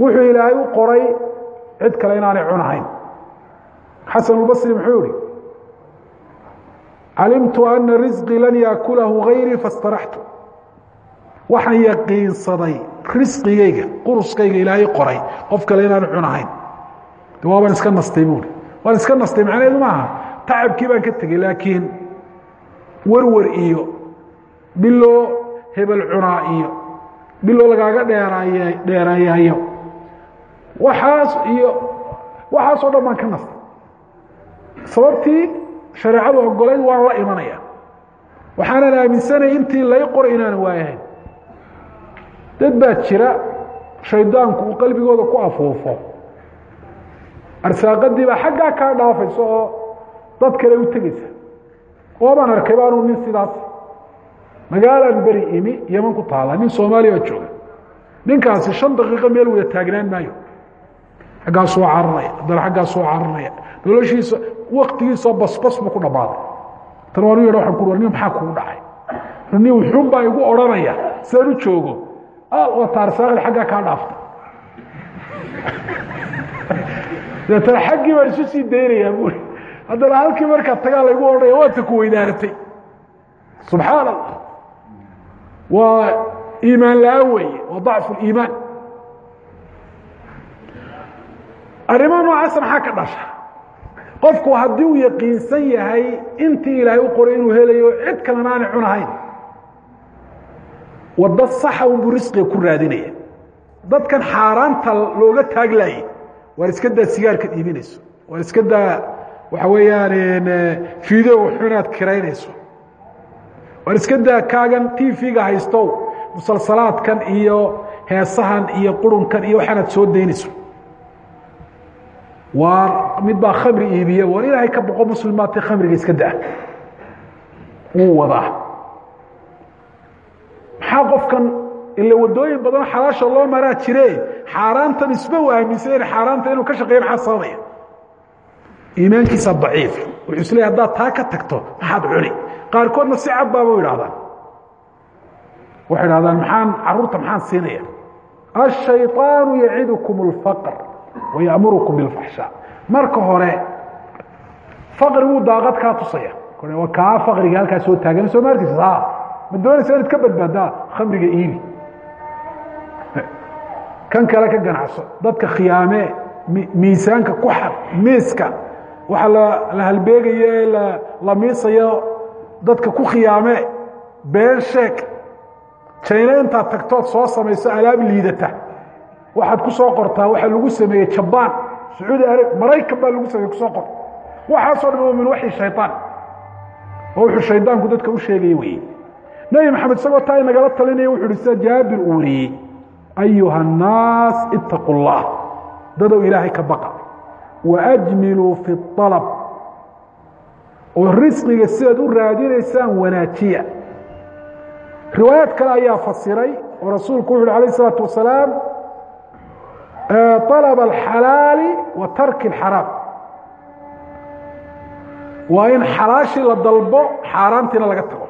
wuxuu ilaahay u qoray cid kale inaanay cunahayn xasan اlbصri muxuu yihi calimtu ana risqii lan yaakulahu gayrii faاstaraxtu waxaan yaqiinsaday risqigayga quruskayga ilaahay qoray qof kale inaanu cunahayn de waabaan iska nastay buuri waan iska nastay macnaheedu maaha tacabkii baan ka tegey laakiin werwer iyo biloo hebel cunaa iyo biloo lagaaga dheeraay dheereeyayo waxaas iyo waxaasoo dhan baan ka nastay sababtii shareecadu ogolayd waan la imanaya waxaanan aaminsanaya intii lay qoray inaanan waayahayn dad baa jira shaydaanku uu qalbigooda ku afuufo arsaaqadii baa xaggaa kaa dhaafaysa oo dad kale u tegeysa oobaan arkay baanu nin sidaas magaalaan beri imi yeman ku taala nin soomaaliya baa jooga ninkaasi shan daqiiqo meel wada taagnaan maayo xaggaasoo cararaya haddana xaggaasoo cararaya noloshiisa waktigiisoo basbas buu ku dhammaaday tan waan u yadha waxaan ku nin maxaa kugu dhacay nin wuxuun baa igu odhanaya sidaan u joogo wata arsaaqdi xaggaa kaa dhaafta deetana xaggii baan isu sii daynayaa buuri haddana halkii markaa tagaa laygu odhanaya waata ku weydaaratay subxaan allah waa iimaan la-aan weeye waa dacfu liimaan arrimaha noocaasa maxaa ka dhasha qofku haddii uu yaqiinsan yahay intii ilaahay u qoray inuu helayo cid kalena aanay cunahayn waddo saxa unbuu risqiga ku raadinaya dadkan xaaraanta looga taaglaayay waar iska daa sigaarkaad iibinayso waar iska daa waxa weeyaan fiideo xunaad kiraynayso waar iska daa kaagan t v-ga haystow musalsalaadkan iyo heesahan iyo qurunkan iyo waxaanaad soo daynayso waa mid baa khamri iibiya war ilaahay ka boqo muslimaadta khamriga iska daa wuu wadaa maxaa qofkan ila wadooyin badan xalaasha loo maraa jire xaaraantan isba u aaminsan in xaaraanta inuu ka shaqeeya maxaa sababaya iimaankiisa daciif wuxuu isleeyahy haddaad taa ka tagto maxaad cuni qaarkoodna si cad baaba u idhahdaan waxay idhahdaan maxaan caruurta maxaan siinaya ashayطaanu yacidukum اlfaqr wayamurukum biاlfaxshaa marka hore faqriguu daaqad kaa tusaya waa kaa faqriga halkaa soo taagan soo maarkiisa ma doonaysa inaad ka badbaadaa khamriga iibi kan kale ka ganacso dadka khiyaamee miisaanka ku xar miiska waxa la halbeegayo ee la miisayo dadka ku khiyaamee been sheeg jayna intaad tagtood soo samayso alaab liidata waxaad ku soo qortaa waxaa lagu sameeyey jabaan sacuudi arab maraykan baa lagu sameeye kusoo qor waxaasoo dhan min waxi shayطaan oo wuxuu shaydaanku dadka u sheegaya weye nebi maxamed isagoo taa inagala talinaya wuxu uhi sida jaabir uu wariyey ayuha الnaas itaquu اllah dadow ilaahay ka baqa waajmiluu fi الطalab oo risqiga sidaad u raadinaysaan wanaajiya riwaayaad kale ayaa fasiray oo rasuulku wuxu uhi alayه الsalaatu wasalaam طalb اxalaali wa tarki اxaraam waa in xalaashii la dalbo xaaraantiina laga tago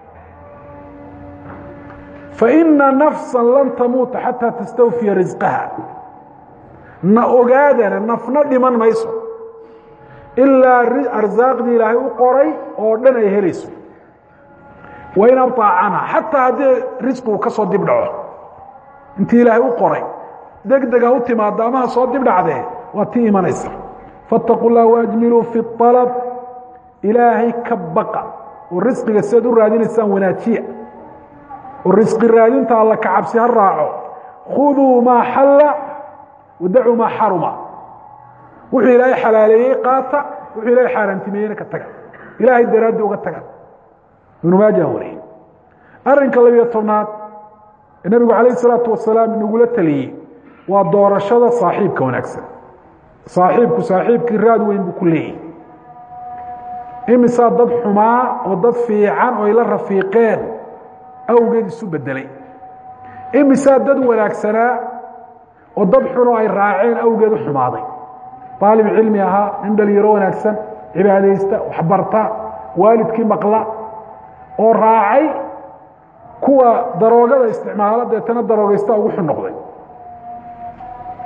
faina nafsa lan tamuuta xataa tastawfiya risqaha na ogaadana nafna dhiman mayso ilaa arsaaqdii ilaahay u qoray oo dhan ay helayso wain abطaacana xataa haddii risqigu ka soo dib dhaco intii ilaahay u qoray deg dega u timaado amaha soo dib dhacdee waa tii imanaysa faاtaquu اllah waajmiluu fi الطalb ilaahay ka baqa oo risqiga sidaad u raadinaysaan wanaajiya oo risqi raadinta alla ka cabsi ha raaco khuduu maa xalla wadacuu maa xaruma wuxuu ilaahay xalaaleeyey qaata wuxuu ilaahay xaaraantimeeyeyna ka taga ilaahay daraaddi uga taga ibnu maaja wariyey arrinka labiyo tobnaad ee nebigu calayh isalaatu wasalaam inagula taliyey waa doorashada saaxiibka wanaagsan saaxiibku saaxiibkii raad weyn buu ku leeyahy imisaa dad xumaa oo dad fiican oo ay la rafiiqeen awgeed isu bedelay imisaa dad wanaagsanaa oo dad xun oo ay raaceen awgeed u xumaaday aalib cilmi ahaa nin dhalinyaro wanaagsan cibaadaysta waxbarta waalidkii maqla oo raacay kuwa daroogada isticmaala deetana daroogaysta ugu xun noqday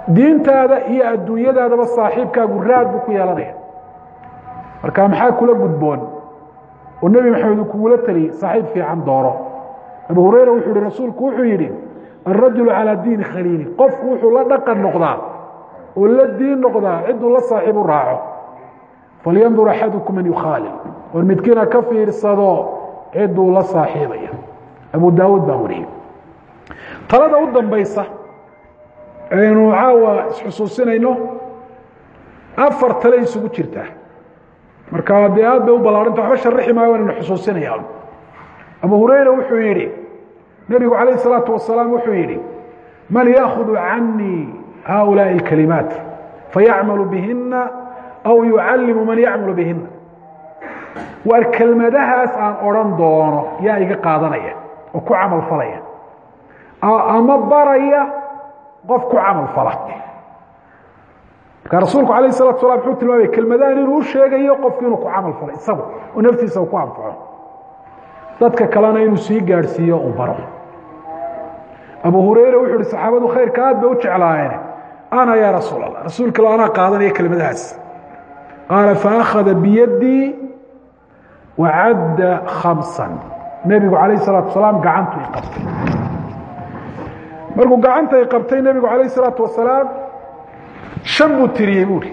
diintaada iyo adduunyadaadaba saaxiibkaagu raad buu ku yeelanaya marka maxaa kula gudboon oo nebi maxamed uu kugula teliyey saaxiib fiican dooro abu hureyra wuxuu yihi rasuulku wuxuu yidhi alrajulu calaa diini khaliili qofku wuxuu la dhaqan noqdaa oo la diin noqdaa ciduu la saaxiib u raaco falyandur axadukum man yukhaalil war midkiina ka fiirsado ciduu la saaxiibaya abu daawuud baa wariyey talada u dambaysa aynu caawa isxusuusinayno afar tale isugu jirtaa marka dee aad bay u ballaaranta waxba sharixi maayo inaynu xusuusinayaan abu hurayra wuxuu yidhi nebigu calayh الsalaatu wasalaam wuxuu yidhi man yaakudu canii haؤulaaءi اlkalimaat fayacmalu bihina aw yucallimu man yacmalu bihina waar kelmadahaas aan odhan doono yaa iga qaadanaya oo ku camal falaya ama baraya qof ku camal fala marka rasuulku alayh الsalatu salam wuxuu tilmaamaya kelmadahan inuu u sheegayo qofku inuu ku camal falo isagu oo naftiisa uu ku anfaco dadka kalena inuu sii gaadhsiiyo uu baro abu hureyre wuxuu ihi saxaabadu khayrka aad bay u jeclaayeen ana yaa rasuul allah rasuulka lo anaa qaadanaya kelmadahaas qaala faakhada biyadii wacadda khamsan nebigu calayh salaatu wasalaam gacantu i qabtay markuu gacanta i qabtay nebigu calayh salaatu wasalaam shan buu tiriyey buuhi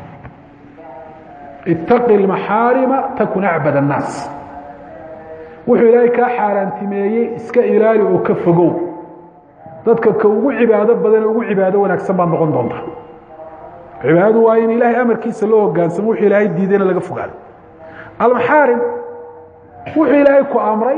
itaqi اlmaxaarima takun acbad الnaas wuxuu ilaahay kaa xaaraantimeeyey iska ilaali oo ka fogow dadka ka ugu cibaado badan ugu cibaado wanaagsan baad noqon doontaa cibaadadu waa in ilaahay amarkiisa loo hogaansamo wuxuu ilaahay diidayna laga fogaado almaxaarim wuxuu ilaahay ku amray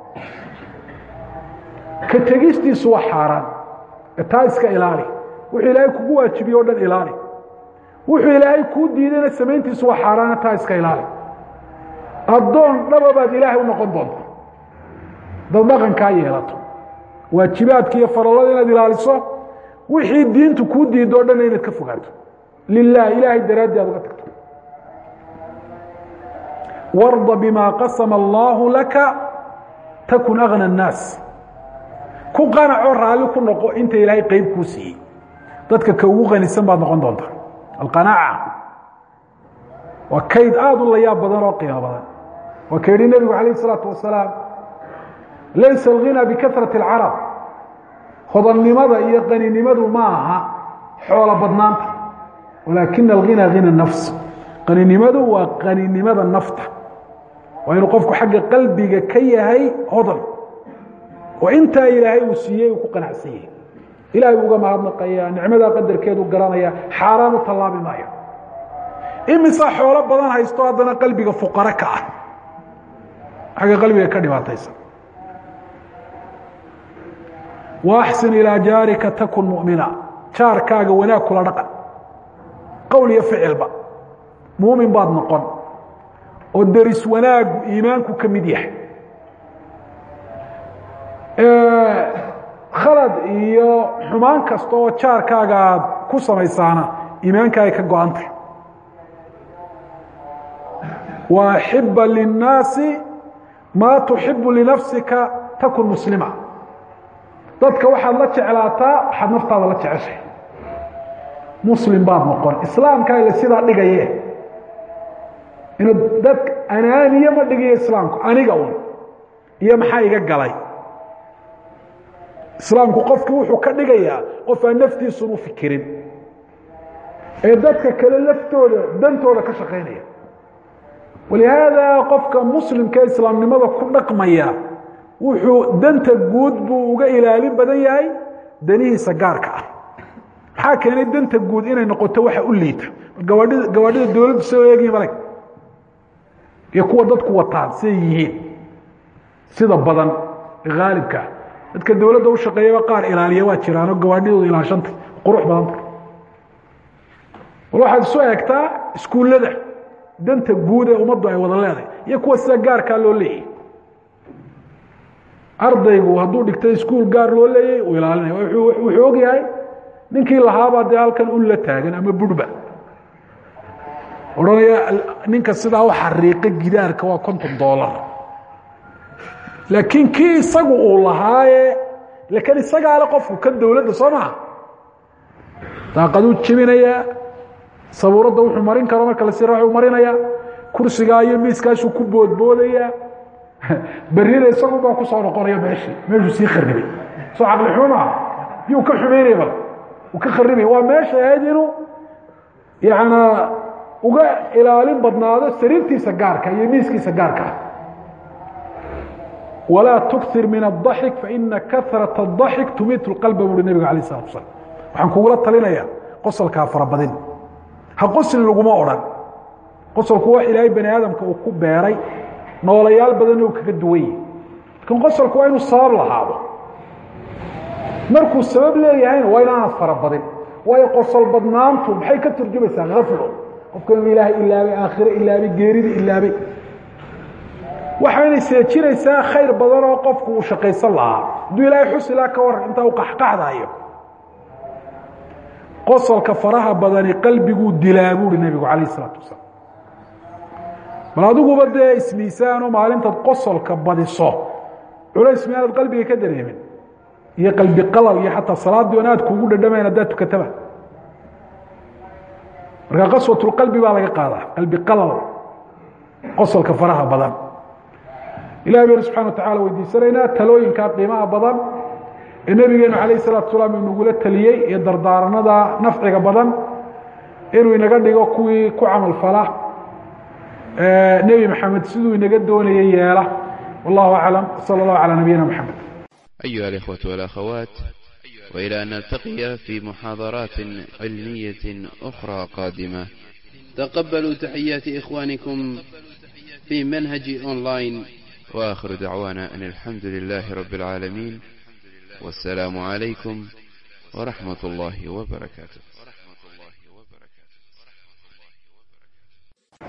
ka tegistiisu waa xaaraan taa iska ilaali wuxuu ilaahay kugu waajibiye o dhan ilaali wuxuu ilaahay kuu diidayna samayntiisu waa xaaraana taa iska ilaali addoon dhaba baad ilaahay u noqon doonta dad dhaqankaa yeelato waajibaadka iyo farallada inaad ilaaliso wixii diintu kuu diido o dhanna inaad ka fogaato lilah ilaahay daraaddii aad uga tagto warda bima qasama allaahu laka takun agna الnaas ku qanacoo raalli ku noqo inta ilaahay qeyb kuu siiyey dadka ka ugu qanisan baad noqon doontaa alqanaaca waa kayd aada u layaab badan oo qiimo badan waa ka yihi nebigu calayh الsalaatu wasalaam laysa alghinaa bikahrati اlcarab hodannimada iyo qaninimadu ma aha xoolo badnaanta walaakina alghinaa hina nafs qaninimadu waa qaninimada nafta waa inuu qofku xagga qalbiga ka yahay hodan oo intaa ilaahay uu siiyey uu ku qanacsan yahay ilahay buu uga mahadnaqaya nicmadaa qadarkeedu garanaya xaaraan u tallaabi maayo imisaa xoolo badan haysto haddana qalbiga fuqaro ka ah xagga qalbiga ka dhibaataysan waaxsin ilaa jaarika takun mu'mina jaarkaaga wanaag kula dhaqan qowl iyo ficilba muumin baad noqon oo deris wanaagu iimaanku ka mid yahay khalad iyo xumaan kasta oo jaarkaaga aad ku samaysaana iimaankaaga ka go-antay wa axiba linnaasi maa tuxibu linafsika takun muslima dadka waxaad la jeclaataa waxaad naftaada la jeceshay muslim baad noqon islaamkaaga sidaa dhigaye inuu dad anaaniye ma dhigiyo islaamku aniga un iyo maxaa iga galay islaamku qofkii wuxuu ka dhigayaa qof aan naftiisun u fikirin ee dadka kale laftooda dantooda ka shaqaynaya walihaada qofka muslimka islaamnimada ku dhaqmaya wuxuu danta guud buu uga ilaalin badan yahay danihiisa gaarka ah maxaa keenay danta guud inay noqoto waxa u liita gawaadhida gawaadhida dowladdu soo eegiin malag iyo kuwa dadku wataan siday yihiin sida badan haalibka dadka dowladda u shaqeeyaba qaar ilaaliya waa jiraanoo gawaadhidooda ilaashanta qurux badanta bal waxaad isu eegtaa iskuullada danta guud ee ummaddu ay wada leedahay iyo kuwa sida gaarkaa loo leeyahy ardaygu hadduu dhigtay iskuul gaar loo leeyay uu ilaalinaya wuxuu og yahay ninkii lahaabaa dee halkan un la taagan ama burhba odhanaya ninka sidaa u xariiqa gidaarka waa konton doolar laakiin kii isagu uu lahaaye lakin isagaa le qofku kan dowladda soo maha daaqaduu jebinayaa sabuuradda wuxuu marin karo marka la sira u marinayaa kursigaa iyo miiskaasuu ku boodboodayaa berrina isagunbaa ku soo noqonaya meeshii meeshuu sii kharibay soo caqli xumo maaha yuu ka xumaynaya bal uu ka kharibaya waa meesha ahayd inuu yanaa uga ilaalin badnaado sariirtiisa gaarka iyo miiskiisa gaarka ah walaa tukir min الضaxik faina kahraة الضaxik tumiit اqalba buuri nebiga alay الsلatu asalaam waxaan kugula talinaya qosolkaa farabadin ha qoslin laguma odhan qosolku wax ilaahay bani aadamka uu ku beeray noolayaal badanna uu kaga duwan yahi lakin qosolku waa inuu sabab lahaado markuu sabab leeyahayna waa inaanad farabadin waayo qosol badnaantu maxay ka turjumaysaa aflo qofka inuu ilaahay ilaabay aakhire ilaabay geerida ilaabay waxaynay seejinaysaa khayr badan oo qofku uu shaqaysan lahaa hadduu ilaahay xusi laha ka waran intaa u qaxqaxdayo qosolka faraha badani qalbiguu dilaa buuhi nebigu calayh isalaatu wasalaam bal adiguba dee ismiisaano maalintaad qosolka badiso culays miyaanad qalbiga ka dareemin iyo qalbi qalal iyo xataa salaaddii on aad kuugu dhadhamayn haddaad tukataba marka qaswatulqalbi baa laga qaadaa qalbi qalal qosolka faraha badan ilahi baynu subxana wa tacala weydiisanaynaa talooyinkaa qiimaha badan ee nebigeenu calayh salatu salaam inagula taliyey iyo dardaaranada nafciga badan inuu inaga dhigo kuwii ku camal fala nebi maxamed siduu inaga doonayay yeela wallahu aclam sala allahu calaa nabiyina maxamed أيها الإخوة والأخوات وإلى أن نلتقي في محاضرات علمية أخرى قادمة تقبلوا تحيات إخوانكم في منهج أونلاين وآخر دعوانا أن الحمد لله رب العالمين والسلام عليكم ورحمة الله وبركاته